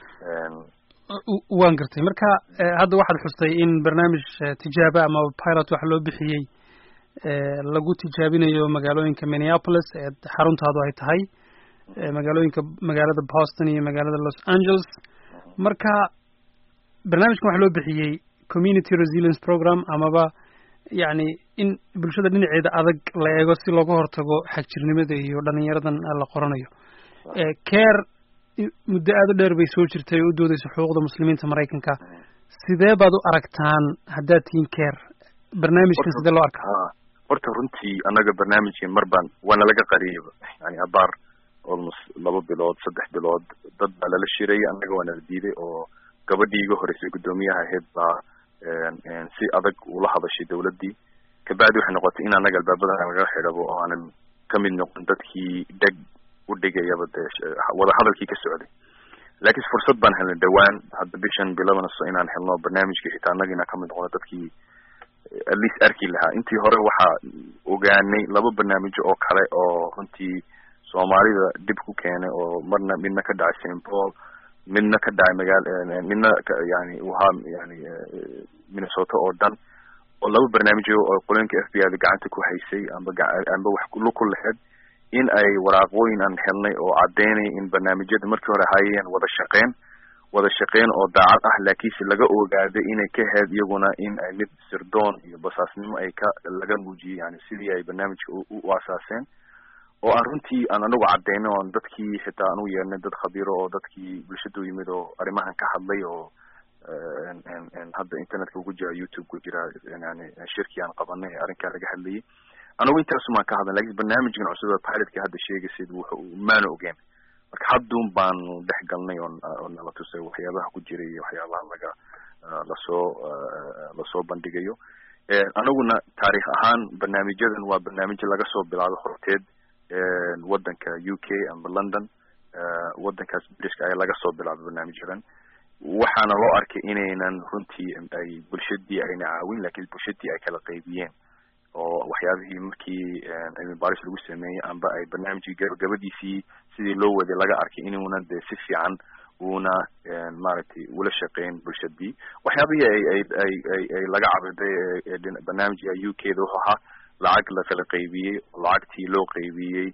waan gartay marka hadda waxaad xustay in barnaamij tijaabo ama pilot waxa loo bixiyey lagu tijaabinayo magaalooyinka minneapolis ee xaruntaadu ay tahay magaalooyinka magaalada boston iyo magaalada los angeles marka barnaamijkan waxa loo bixiyey community resilience program amaba yacni in bulshada dhinaceeda adag la eego si looga hortago xagjirnimada iyo dhalinyaradan la qoranayo care muddo aada u dheer bay soo jirtay oo u doodeysa xuquuqda muslimiinta maraykanka sidee baad u aragtaan haddaad tihiin care barnaamijkan sidee loo arkaa horta runtii annaga barnaamijkan mar baan waana laga qariyayba yani abaar almost laba bilood saddex bilood dad baa lala shirayay annaga waa nala diiday oo gabadhii iga horeysay guddoomiyaha ahayd baa si adag ula hadashay dawladdii kabacdi waxay noqotay in annaga albaabada laga xidhabo oo aanan kamid noqon dadkii dheg u dhigayaba dee wada hadalkii ka socday laakiin fursad baan helnay dhawaan hadda bishan bilabanaso inaan helno barnaamijkii xitaa annaga inaan kamid noqono dadkii at least arki lahaa intii hore waxaa ogaanay laba barnaamijyo oo kale oo runtii soomaalida dib ku keenay oo marna midna ka dhacay st paul midna ka dhacay magaal midna yani wahaa yani minnesota oo dhan oo laba barnaamijyo oo qolooyinka f b i da gacanta ku haysay amba amba wax lug ku lahayd in ay waraaqooyin aan helnay oo caddeynaya in barnaamijyada markii hore hayeen wada shaqeyn wada shaqeyn oo daacad ah laakiinse laga ogaaday inay ka ahayd iyaguna in ay mid sirdoon iyo basaasnimo ay ka laga muujiyey yani sidii ay barnaamijka u asaaseen oo aan runtii aan anagu cadeyno oon dadkii xitaa aan u yeernay dad khabiiro oo dadkii bulshadu yimid oo arrimahan ka hadlay oo hadda internetka ugu jira youtube ku jira yani shirkii aan qabanay ee arrinkaa laga hadlayay anagu intaasumaan ka hadlan lakin barnaamijkan cusub pilotka hadda sheegaysid wuxu maana ogeen marka haddun baanu dhex galnay oo oo nala tusay waxyaabaha ku jiray iyo waxyaabaha laga lasoo lasoo bandhigayo anaguna taarikh ahaan barnaamijyadan waa barnaamijyo laga soo bilaabo horteed waddanka u k amba london waddankaas brishka ayaa laga soo bilaabay barnaamijyadan waxaana loo arkay inaynan runtii ay bulshadii ayna caawin lakin bulshadii ay kala qaybiyeen oo waxyaabihii markii cilmi baaris lagu sameeyey amba ay barnaamijkii gabagabadiisii sidii loo waday laga arkay inuuna dee si fiican uuna maaragtay ula shaqeyn bulshadii waxyaabihii ay ay ay ay ay laga cabiday ee barnaamijka u k da wuxuu ahaa lacag la kala qaybiyey lacagtii loo qaybiyey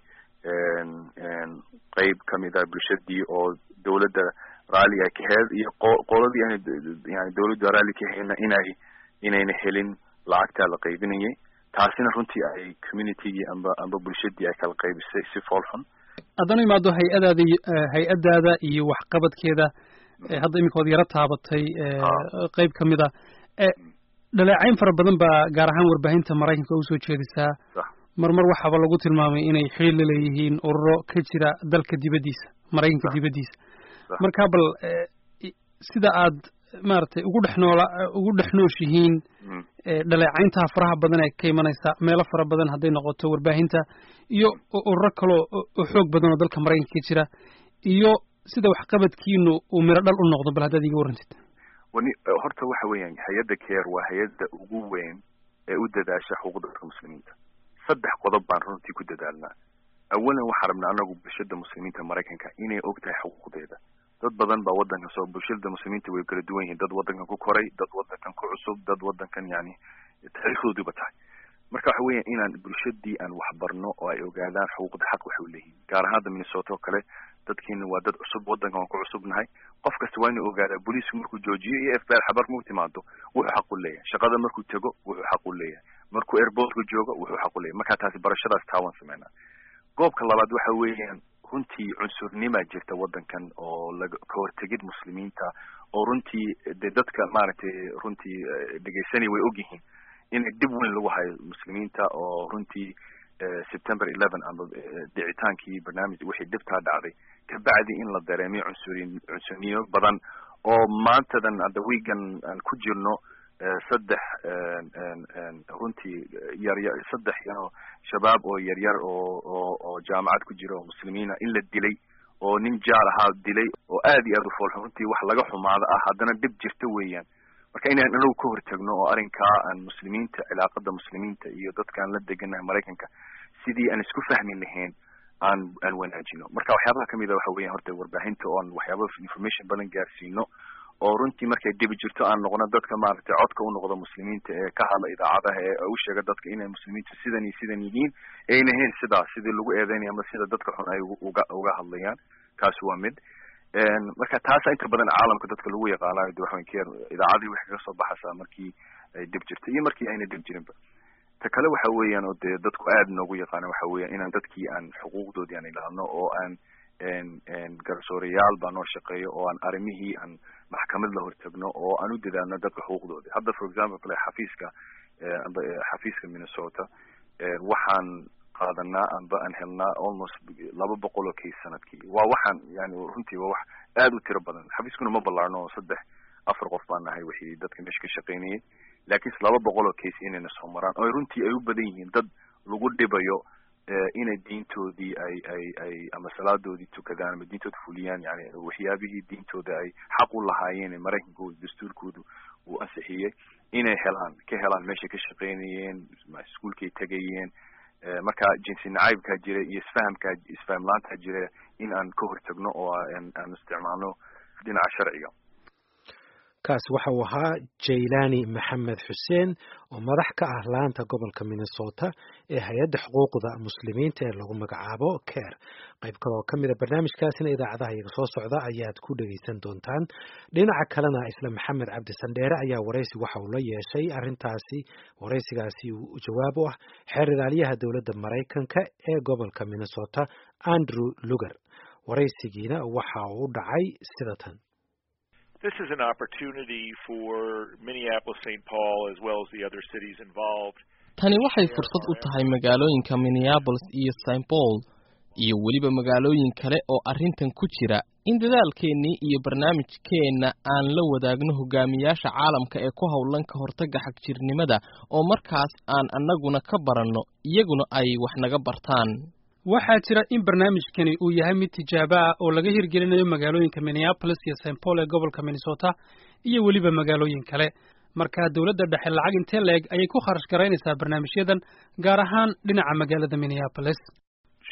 qeyb kamid ah bulshadii oo dawladda raalli ay ka heed iyo qo- qoladii aan yani dawladda raalli ka hayna inay inayna helin lacagtaa la qaybinayay taasina runtii ay communitygii amba amba bulshadii ay kala qaybisay si fool xun haddana imaado hay-adaada hay-adaada iyo waxqabadkeeda hadda iminka ood yaro taabatay qeyb kamid a dhaleecayn fara badan baa gaar ahaan warbaahinta maraykanka usoo jeedisaa mar mar waxaaba lagu tilmaamay inay xiriir la leeyihiin ururo ka jira dalka dibaddiisa maraykanka dibaddiisa marka bal sida aad maaragtay ugu dhex noola ugu dhex nooshihiin dhaleecayntaha faraha badan ee ka imanaysa meelo fara badan hadday noqoto warbaahinta iyo ururo kaloo oo xoog badan oo dalka maraykanka ka jira iyo sida waxqabadkiinu uu miro dhal u noqdo bal haddaad iga warrantid wani horta waxa weeyaan hay-adda care waa hay-adda ugu weyn ee u dadaasha xuquuqda dadka muslimiinta saddex qodob baan runtii ku dadaalnaa awalan waxaan rabnaa anagu bulshada muslimiinta maraykanka inay og tahay xuquuqdeeda dad badan baa waddankan soo bulshada muslimiinta way kala duwan yihiin dad waddankan ku koray dad waddankan ku cusub dad waddankan yani taariikhdoodiiba tahay marka waxa weeyaan inaan bulshadii aan waxbarno oo ay ogaadaan xuquuqda xaq waxay uleeyihiin gaar ahaan hadda minnesota oo kale dadkiina waa dad cusub waddankan waan ku cusubnahay qof kasta waa inuu ogaadaa booliisku markuu joojiyo iyo f b r xabar markuu timaado wuxuu xaq u leeyahay shaqada markuu tego wuxuu xaq u leeyahay markuu airportka joogo wuxuu xaq u leeyahay marka taasi barashadaas taawan sameynaa goobka labaad waxa weeyaan runtii cunsurnima jirta waddankan oo laga ka hortegid muslimiinta oo runtii de dadka maaragtay runtii dhegeysanaya way ogyihiin inay dib weyn lagu hayo muslimiinta oo runtii september eleven ama dhicitaankii barnaamij wixii dhibtaa dhacday kabacdi in la dareemiyo cunsuriin cunsuriyo badan oo maantadan hadda wiigan aan ku jirno saddex runtii yaryar saddex yano shabaab oo yaryar oo oo oo jaamacad ku jira oo muslimiina in la dilay oo nin jaar ahaa dilay oo aad iyo aad u foolxun runtii wax laga xumaado ah haddana dhib jirta weeyaan marka inaan anagu ka hortagno oo arrinkaa aan muslimiinta cilaaqada muslimiinta iyo dadkaan la deganahay maraykanka sidii aan isku fahmi lahayn aan aan wanaajino marka waxyaabaha kamid a waxa weeyaan horta warbaahinta oon waxyaaba information badan gaarsiino oo runtii markay dhibi jirto aan noqono dadka maaragtay codka u noqdo muslimiinta ee ka hadla idaacadaha ee u sheega dadka inay muslimiintu sidan iyo sidan yihiin ayna ahayn sidaa sidii lagu eedeynaya ama sida dadka xun ay uga uga hadlayaan kaasi waa mid marka taasa inta badan caalamka dadka lagu yaqaanayo de waxawan keer idaacadii waxay kaga soo baxaysaa markii ay dhib jirto iyo markii ayna dhib jirinba ta kale waxa weeyaan oo dee dadku aad noogu yaqaana waxa weeyaan inaan dadkii aan xuquuqdoodii aan ilaalno oo aan garsoorayaal baa noo shaqeeyo oo aan arrimihii aan maxkamad la hortagno oo aan u dadaalno dadka xuquuqdoodii hadda for example kale xafiiska amba xafiiska minnesota waxaan qaadanaa amba aan helnaa almost laba boqol oo case sanadkii waa waxaan yani runtii waa wax aad u tiro badan xafiiskuna ma ballaarno oo saddex afar qof baan nahay wixii dadka meesha ka shaqaynayay laakiinse laba boqol oo case inayna soo maraan oo runtii ay u badan yihiin dad lagu dhibayo inay diintoodii ay ay ay ama salaadoodii tukadaan ama diintooda fuliyaan yani waxyaabihii diintooda ay xaq u lahaayeen ee maraykankooda dastuurkoodu uu ansixiyey inay helaan ka helaan meeshay ka shaqaynayeen iskuolkay tegayeen marka jinsi nacaybkaa jira iyo isfahamkaa isfaham laantaa jira in aan ka hortagno oo aan isticmaalno dhinaca sharciga kaas waxa uu ahaa jaylani maxamed xuseen oo madax ka ah laanta gobolka minnesota ee hay-adda xuquuqda muslimiinta ee lagu magacaabo care qayb kaloo ka mida barnaamijkaasina idaacadaha iyaga soo socda ayaad ku dhegaysan doontaan dhinaca kalena isla maxamed cabdi sandheere ayaa waraysi waxa uu la yeeshay arrintaasi waraysigaasi uu jawaab u ah xeer ilaaliyaha dowladda maraykanka ee gobolka minnesota andrew luger waraysigiina waxa uu u dhacay sida tan This is an opportunity for Minneapolis, St. Paul, as well as the other cities involved. Tani waxay fursad u tahay magaalooyinka Minneapolis iyo St. Paul iyo weliba magaalooyin kale oo arrintan ku jira in dadaalkeennii iyo barnaamijkeenna aan la wadaagno hogaamiyaasha caalamka ee ku howlan ka hortagga xagjirnimada oo markaas aan annaguna ka baranno iyaguna ay wax naga bartaan waxaa jira in barnaamijkani uu yahay mid tijaabo ah oo laga hirgelinayo magaalooyinka minneapolis iyo st paul ee gobolka minnesota iyo weliba magaalooyin kale markaa dowladda dhexe lacag intee la-eg ayay ku kharash garaynaysaa barnaamijyadan gaar ahaan dhinaca magaalada minneapolis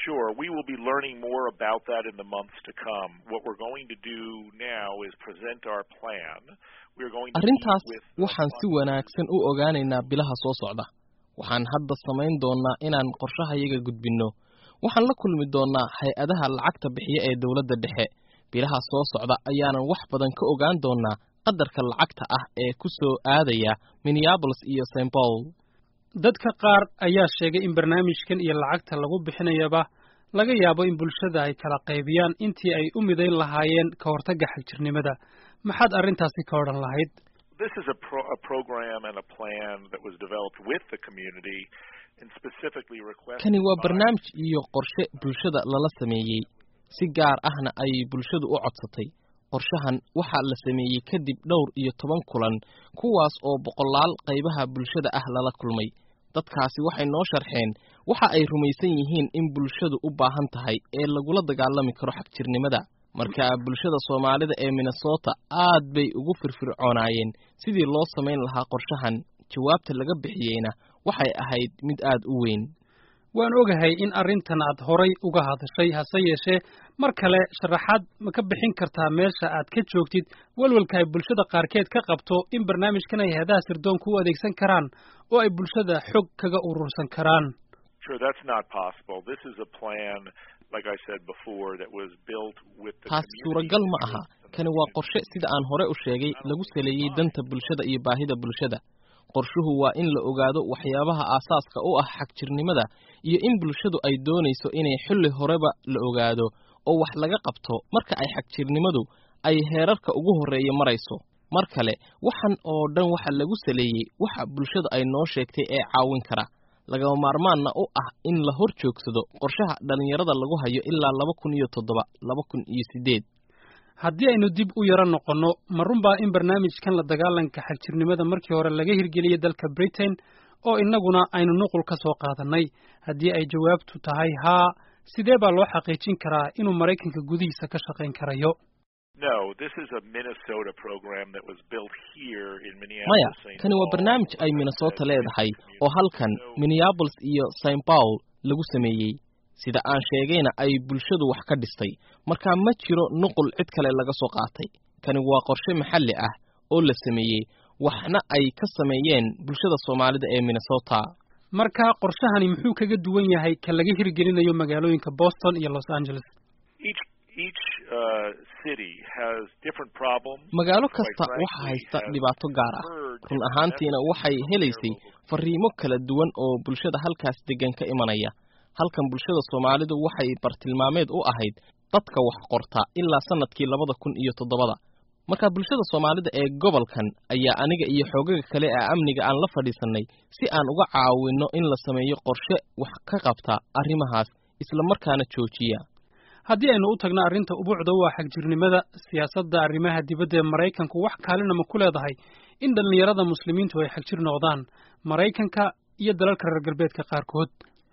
Sure, we will be learning more about that in the months to come. What we're going to do now is present our plan. We're going to arrintaas meet with waxaan si wanaagsan u ogaanaynaa bilaha soo socda waxaan hadda samayn doonnaa inaan qorshahayaga gudbinno waxaan la kulmi doonnaa hay-adaha lacagta bixiya ee dowladda dhexe bilaha soo socda ayaanan wax badan ka ogaan doonnaa qadarka lacagta ah ee ku soo aadaya minneapolis iyo st paul dadka qaar ayaa sheegay in barnaamijkan iyo lacagta lagu bixinayaba laga yaabo in bulshada ay kala qaybiyaan intii ay u midayn lahaayeen ka hortagga xagjirnimada maxaad arrintaasi ka odhan lahayd This is a, pro- a program and a plan that was developed with the community and specifically requested kani waa by barnaamij iyo qorshe bulshada lala sameeyey si gaar ahna ay bulshadu u codsatay qorshahan waxaa la sameeyey kadib dhowr iyo toban kulan kuwaas oo boqolaal qaybaha bulshada ah lala kulmay dadkaasi waxay noo sharxeen waxa ay rumaysan yihiin in bulshadu u baahan tahay ee lagula dagaalami karo xagjirnimada marka bulshada soomaalida ee minnesota aad bay ugu firfircoonaayeen sidii loo samayn lahaa qorshahan jawaabta laga bixiyeyna waxay ahayd mid aad u weyn waan ogahay in arrintan aad horay uga hadashay hase yeeshee mar kale sharaxaad ma ka bixin kartaa meesha aad ka joogtid walwalka ay bulshada qaarkeed ka qabto in barnaamijkan ay hay-adaha sirdoonka u adeegsan karaan oo ay bulshada xog kaga urursan karaan Sure, that's not possible. This is a plan, like I said before, that was built with the taas community suuragal ma aha kani waa qorshe sida aan hore u sheegay lagu saleeyey danta bulshada iyo baahida bulshada qorshuhu waa in la ogaado waxyaabaha aasaaska u ah xagjirnimada iyo in bulshadu ay doonayso inay xilli horeba la ogaado oo wax laga qabto marka ay xagjirnimadu ay heerarka ugu horreeya marayso mar kale waxan oo dhan waxa lagu saleeyey waxa bulshada ay noo sheegtay ee caawin kara lagama maarmaanna u ah in la hor joogsado qorshaha dhallinyarada lagu hayo ilaa laba kun iyo toddoba laba kun iyo siddeed haddii aynu dib u yaro noqonno ma runbaa in barnaamijkan la dagaalanka xagjirnimada markii hore laga hirgeliyey dalka britain oo innaguna aynu nuqul ka soo qaadannay haddii ay jawaabtu tahay haa sidee baa loo xaqiijin karaa inuu maraykanka gudihiisa ka shaqayn karayo No, this is a Minnesota program that was built here in maya Minneapolis. St. kani waa Paul. barnaamij ay minnesota leedahay oo halkan minneapolis iyo st paul lagu sameeyey sida aan sheegayna ay bulshadu wax ka dhistay marka ma jiro nuqul cid kale laga soo qaatay kani waa qorshe maxalli ah oo la sameeyey waxna ay ka sameeyeen bulshada soomaalida ee minnesota marka qorshahani muxuu kaga duwan yahay ka laga hirgelinayo magaalooyinka boston iyo los angeles Each each uh, city has different problems. magaalo Quite kasta frankly, waxa haysta has dhibaato gaar ah heard run different ahaantiina messages waxay from helaysay their local fariimo kala duwan oo bulshada halkaas degan ka imanaya halkan bulshada soomaalidu waxay bartilmaameed u ahayd dadka wax qorta ilaa sanadkii labada kun iyo toddobada marka bulshada soomaalida ee gobolkan ayaa aniga iyo xoogaga kale ee amniga aan la fadhiisannay si aan uga caawinno in la sameeyo qorshe wax ka qabta arrimahaas isla markaana joojiya haddii aynu u tagno arrinta ubuucda waa xagjirnimada siyaasadda arrimaha dibadda ee maraykanku wax kaalina ma ku leedahay in dhallinyarada muslimiintu ay xagjir noqdaan maraykanka iyo dalalka reer galbeedka qaarkood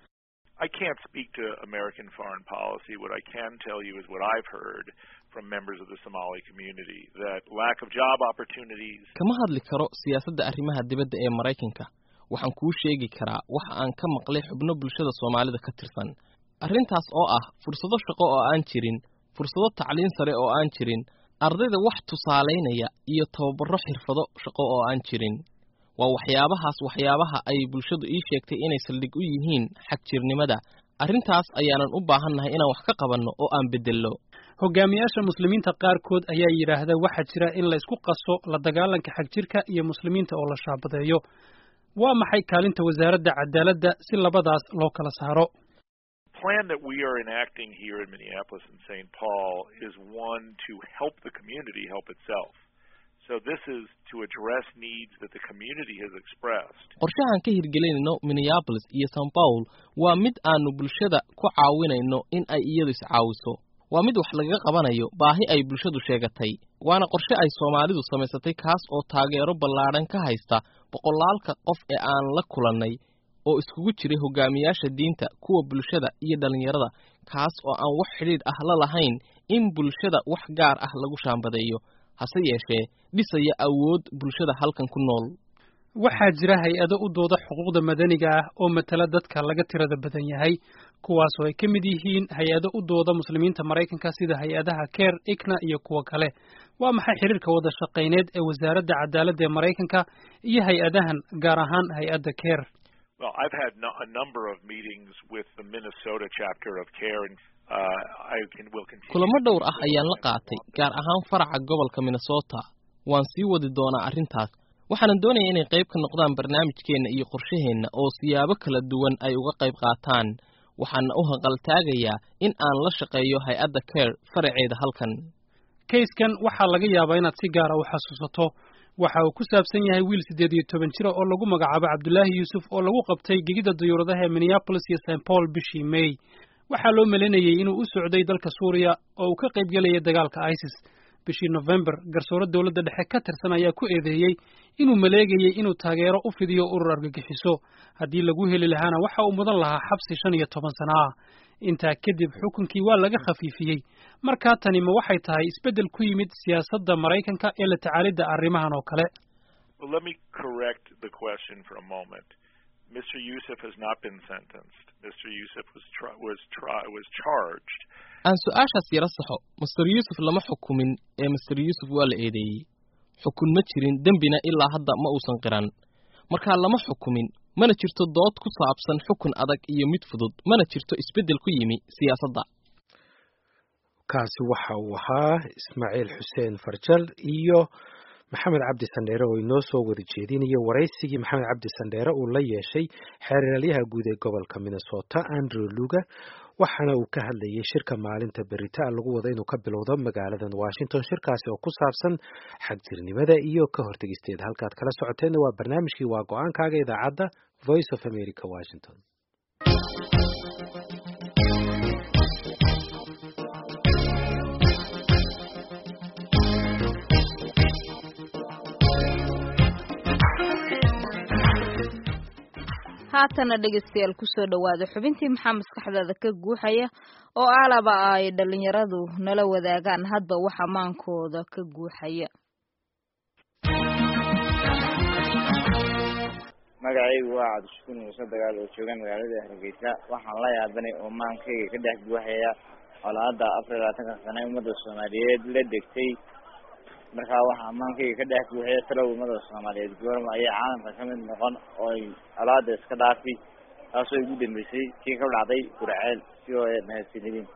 I can't speak to American foreign policy. What I can tell you is what I've heard from members of the Somali community that lack of job opportunities, kama hadli karo siyaasadda arrimaha dibadda ee maraykanka waxaan kuu sheegi karaa waxa aan ka maqlay xubno bulshada soomaalida ka tirsan arrintaas oo ah fursado shaqo oo aan jirin fursado tacliin sare oo aan jirin ardayda wax tusaalaynaya iyo tababaro xirfado shaqo oo aan jirin waa waxyaabahaas waxyaabaha ay bulshadu ii sheegtay inay saldhig u yihiin xagjirnimada arrintaas ayaanan u baahannahay inaan wax ka qabanno oo aan beddello hogaamiyaasha muslimiinta qaarkood ayaa yidhaahda waxaa jira in la isku qaso la dagaalanka xagjirka iyo muslimiinta oo la shaabadeeyo waa maxay kaalinta wasaaradda cadaaladda si labadaas loo kala saaro plan that we are enacting here in Minneapolis and St. Paul is one to help the community help itself. So this is to address needs that the community has expressed. qorshahan ka hirgelinayno minneapolis iyo st paul waa mid aanu bulshada ku caawinayno in ay iyadu iscaawiso waa mid wax lagaga qabanayo baahi ay bulshadu sheegatay waana qorshe ay soomaalidu samaysatay kaas oo taageero ballaadhan ka haysta boqolaalka qof ee aan la kulannay oo iskugu jiray hogaamiyaasha diinta kuwa bulshada iyo dhallinyarada kaas oo aan wax xidhiidh ah la lahayn in bulshada wax gaar ah lagu shaambadeeyo hase yeeshee dhisaya awood bulshada halkan ku nool waxaa jira hay-ado u dooda xuquuqda madaniga ah oo matala dadka laga tirada badan yahay kuwaas oo ay ka mid yihiin hay-ado u dooda muslimiinta maraykanka sida hay-adaha care ikna iyo kuwo kale waa maxay xiriirka wada shaqayneed ee wasaaradda cadaaladda ee maraykanka iyo hay-adahan gaar ahaan hay-adda care Well, I've had no, a number of meetings with the Minnesota chapter of CARE, and uh, I can, will continue. kulamo dhowr ah ayaan la qaatay gaar ahaan faraca gobolka minnesota waan sii wadi doonaa arrintaas waxaanan doonaya inay qayb ka noqdaan barnaamijkeenna iyo qorshaheenna oo siyaabo kala duwan ay uga qayb qaataan waxaana u hanqaltaagayaa in aan la shaqeeyo hay-adda care faraceeda halkan kayskan waxaa laga yaabaa inaad si gaara u xasuusato waxa uu ku saabsan yahay wiil siddeed iyo toban jira oo lagu magacaabo cabdulaahi yuusuf oo lagu qabtay gegida dayuuradaha ee minneapolis iyo st paul bishii may waxaa loo malaynayey inuu u socday dalka suuriya oo uu ka qayb gelayay dagaalka isis bishii november garsoore dowladda dhexe ka tirsan ayaa ku eedeeyey inuu maleegayey inuu taageero u fidiyo urur argagixiso haddii lagu heli lahaana waxa uu mudan lahaa xabsi shan iyo toban sano ah intaa kadib xukunkii waa laga khafiifiyey markaa tani ma waxay tahay isbeddel ku yimid siyaasadda maraykanka ee la tacaalidda arrimahan oo kale Well, let me correct the question for a moment. Mr. Yusuf has not been sentenced. Mr. Yusuf was tri- was tri- was charged. aan su-aashaas yaro saxo master yuusuf lama xukumin ee master yuusuf waa la eedeeyey xukun ma jirin dembina ilaa hadda ma uusan qiran markaa lama xukumin mana jirto dood ku saabsan xukun adag iyo mid fudud mana jirto isbeddel ku yimi siyaasadda kaasi waxa uu ahaa ismaaciil xuseen farjal iyo maxamed cabdi sandheere oo inoo soo wada jeedinayo waraysigii maxamed cabdi sandheere uu la yeeshay xeeralyaha guud ee gobolka minnesota andrew luga waxaana uu ka hadlayay shirka maalinta berita lagu wada inuu ka bilowdo magaaladan washington shirkaasi oo ku saabsan xagjirnimada iyo ka hortegisteeda halkaad kala socoteenna waa barnaamijkii waa go-aankaaga idaacadda voice of america washington haatana dhegaystayaal kusoo dhowaada xubintii maxaa maskaxdaada ka guuxaya oo alaba ay dhalinyaradu nala wadaagaan hadba waxa maankooda ka guuxaya magacaygu waa cabdishukuur muuse dagaal oo jooga magaalada hargeysa waxaan la yaabanay oo maankayga ka dhex guuxaya colaada afar iyo labaatanka sane ummadda soomaaliyeed la degtay markaa waxaa maankayga ka dhex guuxaya talow ummada soomaaliyeed goorma ayay caalamka ka mid noqon oo ay colaada iska dhaafi taasoo ugu dambeysay kii ka dhacday gurceel si oo mahadsanidin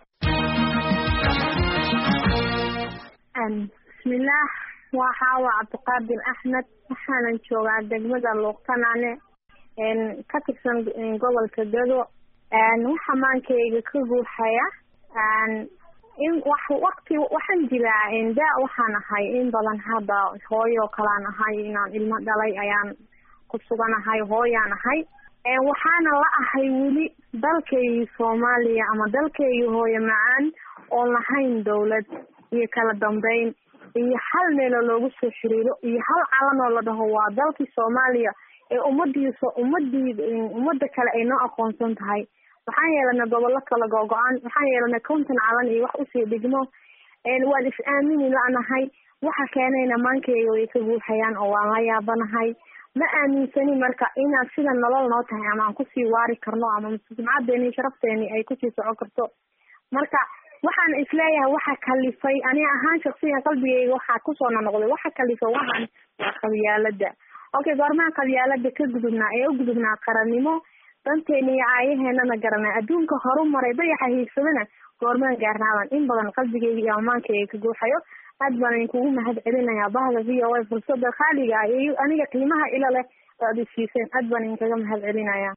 bismillaah waxaa waa cabdiqaadir axmed waxaanan joogaa degmada luuqtanaane ka tirsan gobolka gado waxa maankayga ka guuxaya in wax waqti waxaan jiraa da waxaan ahay in badan hadda hooyo kalaan ahay inaan ilmo dhalay ayaan ku suganahay hooyaan ahay waxaana la ahay weli dalkaygii soomaaliya ama dalkaygii hooyo macaan oon lahayn dawlad iyo kala dambeyn iyo hal meeloo loogu soo xiriiro iyo hal calan oo la dhaho waa dalkii soomaaliya ee ummadiisa ummadii ummadda kale ay noo aqoonsan tahay waxaan yeelanay gobollo kala go-go-an waxaan yeelanay konton calan iyo wax usii dhigmo waan is aamini la-nahay waxa keenayna maankeyga way ka guuxayaan oo waan la yaabanahay ma aaminsani marka inaad sida nolol noo tahay ama aan kusii waari karno ama sumcadeeni iyo sharafteeni ay kusii socon karto marka waxaan isleeyahay waxa kalifay ani ahaan shaksiyan qalbigeyga waxaa kusoo nonoqday waxa kalifay waxaan waa qabyaalada okay goormaha qabyaalada ka gudubnaa ee u gudubnaa qarannimo danteena iyo aayaheenana garanay adduunka horu maray dayaxa hiigsadana goormaan gaarnaadan in badan qalbigeyga iyo amaankeyga ka guuxayo aad baan idinkugu mahad celinayaa bahda v o a fursada khaaliga ah iyo aniga qiimaha ila leh oo aad isiiseen aad baan idinkaga mahad celinaya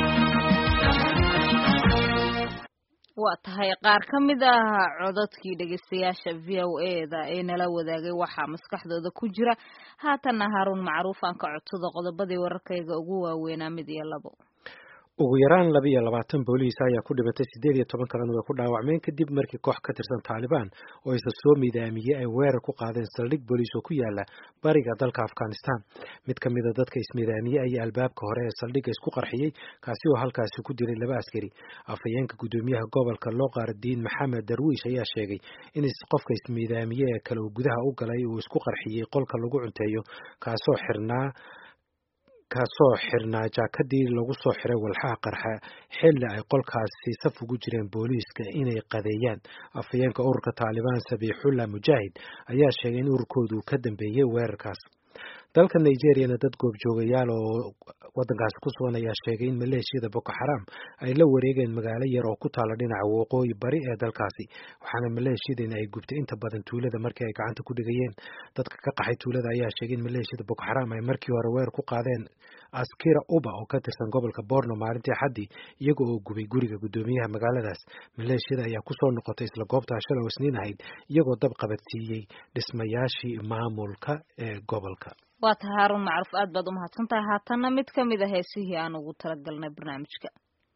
waa tahay qaar ka mid ah codadkii dhegaystayaasha v o e da ee nala wadaagay waxaa maskaxdooda ku jira haatanna haaruun macruuf aan ka codsado qodobadii wararkayga ugu waaweynaa mid iyo labo ugu yaraan laba iyo labaatan booliis ayaa ku dhimatay siddeed iyo toban kalena way ku dhaawacmeen kadib markii koox ka tirsan taalibaan oo isa soo midaamiyey ay weerar ku qaadeen saldhig booliis oo ku yaala bariga dalka afghanistan mid ka mid a dadka ismidaamiyey ayaa albaabka hore ee saldhigga isku qarxiyey kaasi oo halkaasi ku dilay laba askari afhayeenka guddoomiyaha gobolka looqaardiin maxamed darwiish ayaa sheegay in qofka ismidaamiye ee kale uu gudaha u galay uu isku qarxiyey qolka lagu cunteeyo kaasoo xirnaa kasoo xirnaa jaakadii lagu soo xiray walxaha qarxa xilli ay qolkaasi saf ugu jireen booliiska inay qadeeyaan afhayeenka ururka taalibaan sabiixullah mujaahid ayaa sheegay in ururkoodu ka dambeeyey weerarkaas dalka nigeriyana dad goobjoogayaal oo wadankaasi ku sugan ayaa sheegay in maleeshiyada boko xaram ay la wareegeen magaalo yar oo ku taala dhinaca waqooyi bari ee dalkaasi waxaana maleeshiyadani ay gubtay inta badan tuulada markii ay gacanta ku dhigayeen dadka ka qaxay tuulada ayaa sheegay in maleeshiyada boko xaram ay markii hore weer ku qaadeen askira uba oo ka tirsan gobolka borno maalintii xaddii iyaga oo gubay guriga guddoomiyaha magaaladaas maleeshiyada ayaa kusoo noqotay isla goobtaa shalay oo isniin ahayd iyagoo dab qabadsiiyey dhismayaashii maamulka ee gobolka waa tahay haarun macruuf aad baad u mahadsan tahay haatanna mid ka mid a heesihii aan ugu talagalnay barnaamijka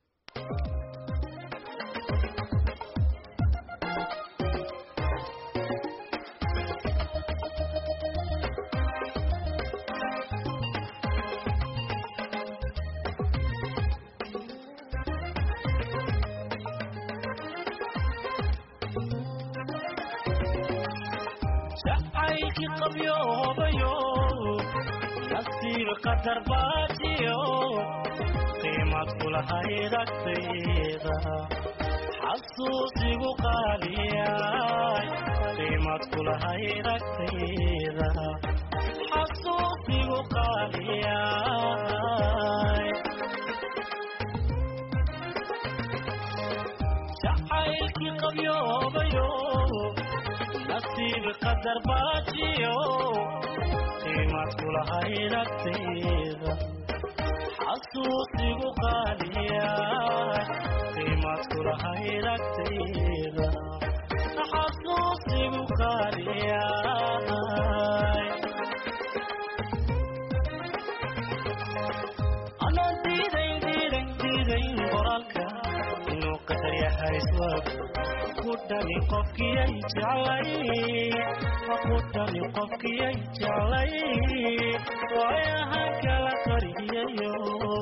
jacaylki qabyoobayo nasiib qadar baajiyo qiimad kulahayd agtayda xasuusigu qaaliyay qiimad kulahayd agtayda xasuusigu qaaliyay jacaylki qabyoobayo nasiib qadar baajiyo qiimad kulahayd agtayda xasuusigu qaaliya qiimad kulahayd agtayda xasuusigu qaaliya anaan diidayn diidayn diidayn qoraalka inuu qadar yahay swab kudhani qofkiyay jeclay kudhani qofkiyay jeclay waayahan kala qariyayo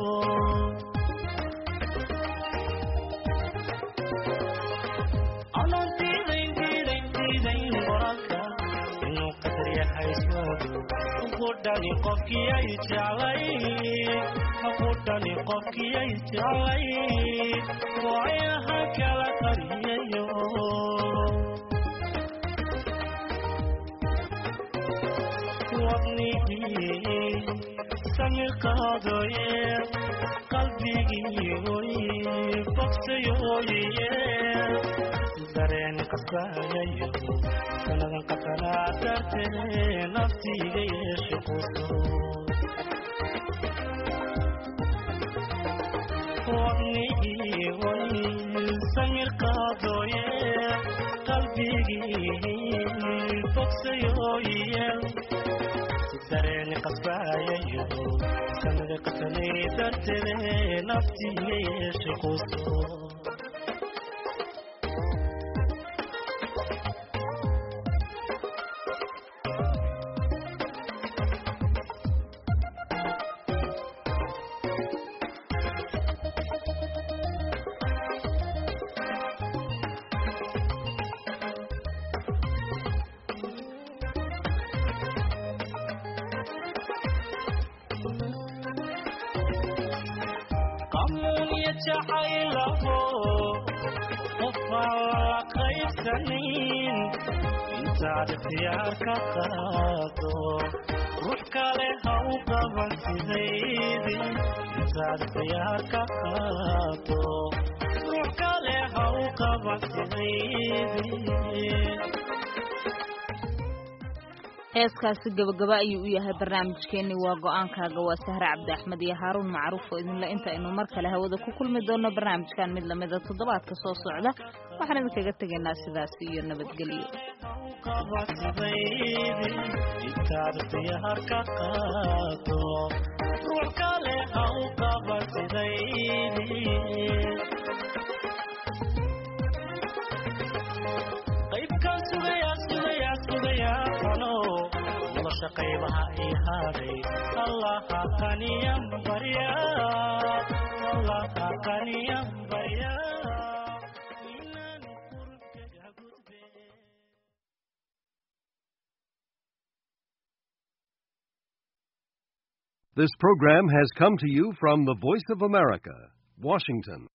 anaan diidayn diidayn diidayn qoraalka inuu qadar yahay swab kudhani qofkiyay jeclay kudhani qofkiyay jeclay waayahan kala qariyayo wadnigii samir qaadooye qalbigii oy bogsayooye dareen qasayayo sanadan qasanaa dartee naftiga yeeshe quso wadnigii oy samir qaadooye qalbigii bogsayooye dareeni qasbaayayo sanada qasanay dartee naftiga yeeshe quso qamuunya jacaylaho qofaan la qaybsanin intaad ikhtiyaar ka qaado ruux kale ha u qaban sidaydi intaad ikhtiyaar ka qaado ruux kale ha u qaban sidaydi heeskaasi gabagaba ayuu u yahay barnaamijkeenni waa go-aankaaga waa sahre cabdi axmed iyo haaruun macruuf oo idinle inta aynu mar kale hawada ku kulmi doono barnaamijkan mid lamida toddobaadka soo socda waxaan idinkaga tegaynaa sidaas iyo nabadgelyo intaad ikhtiyaar ka qaado ruux kale ha u qaban sidaydi qaybkaan sugayaa sugayaa sugayaa qano nolosha qaybaha ii haaday allaha qaniyan barya allaha qaniyan barya This program has come to you from the Voice of America, Washington.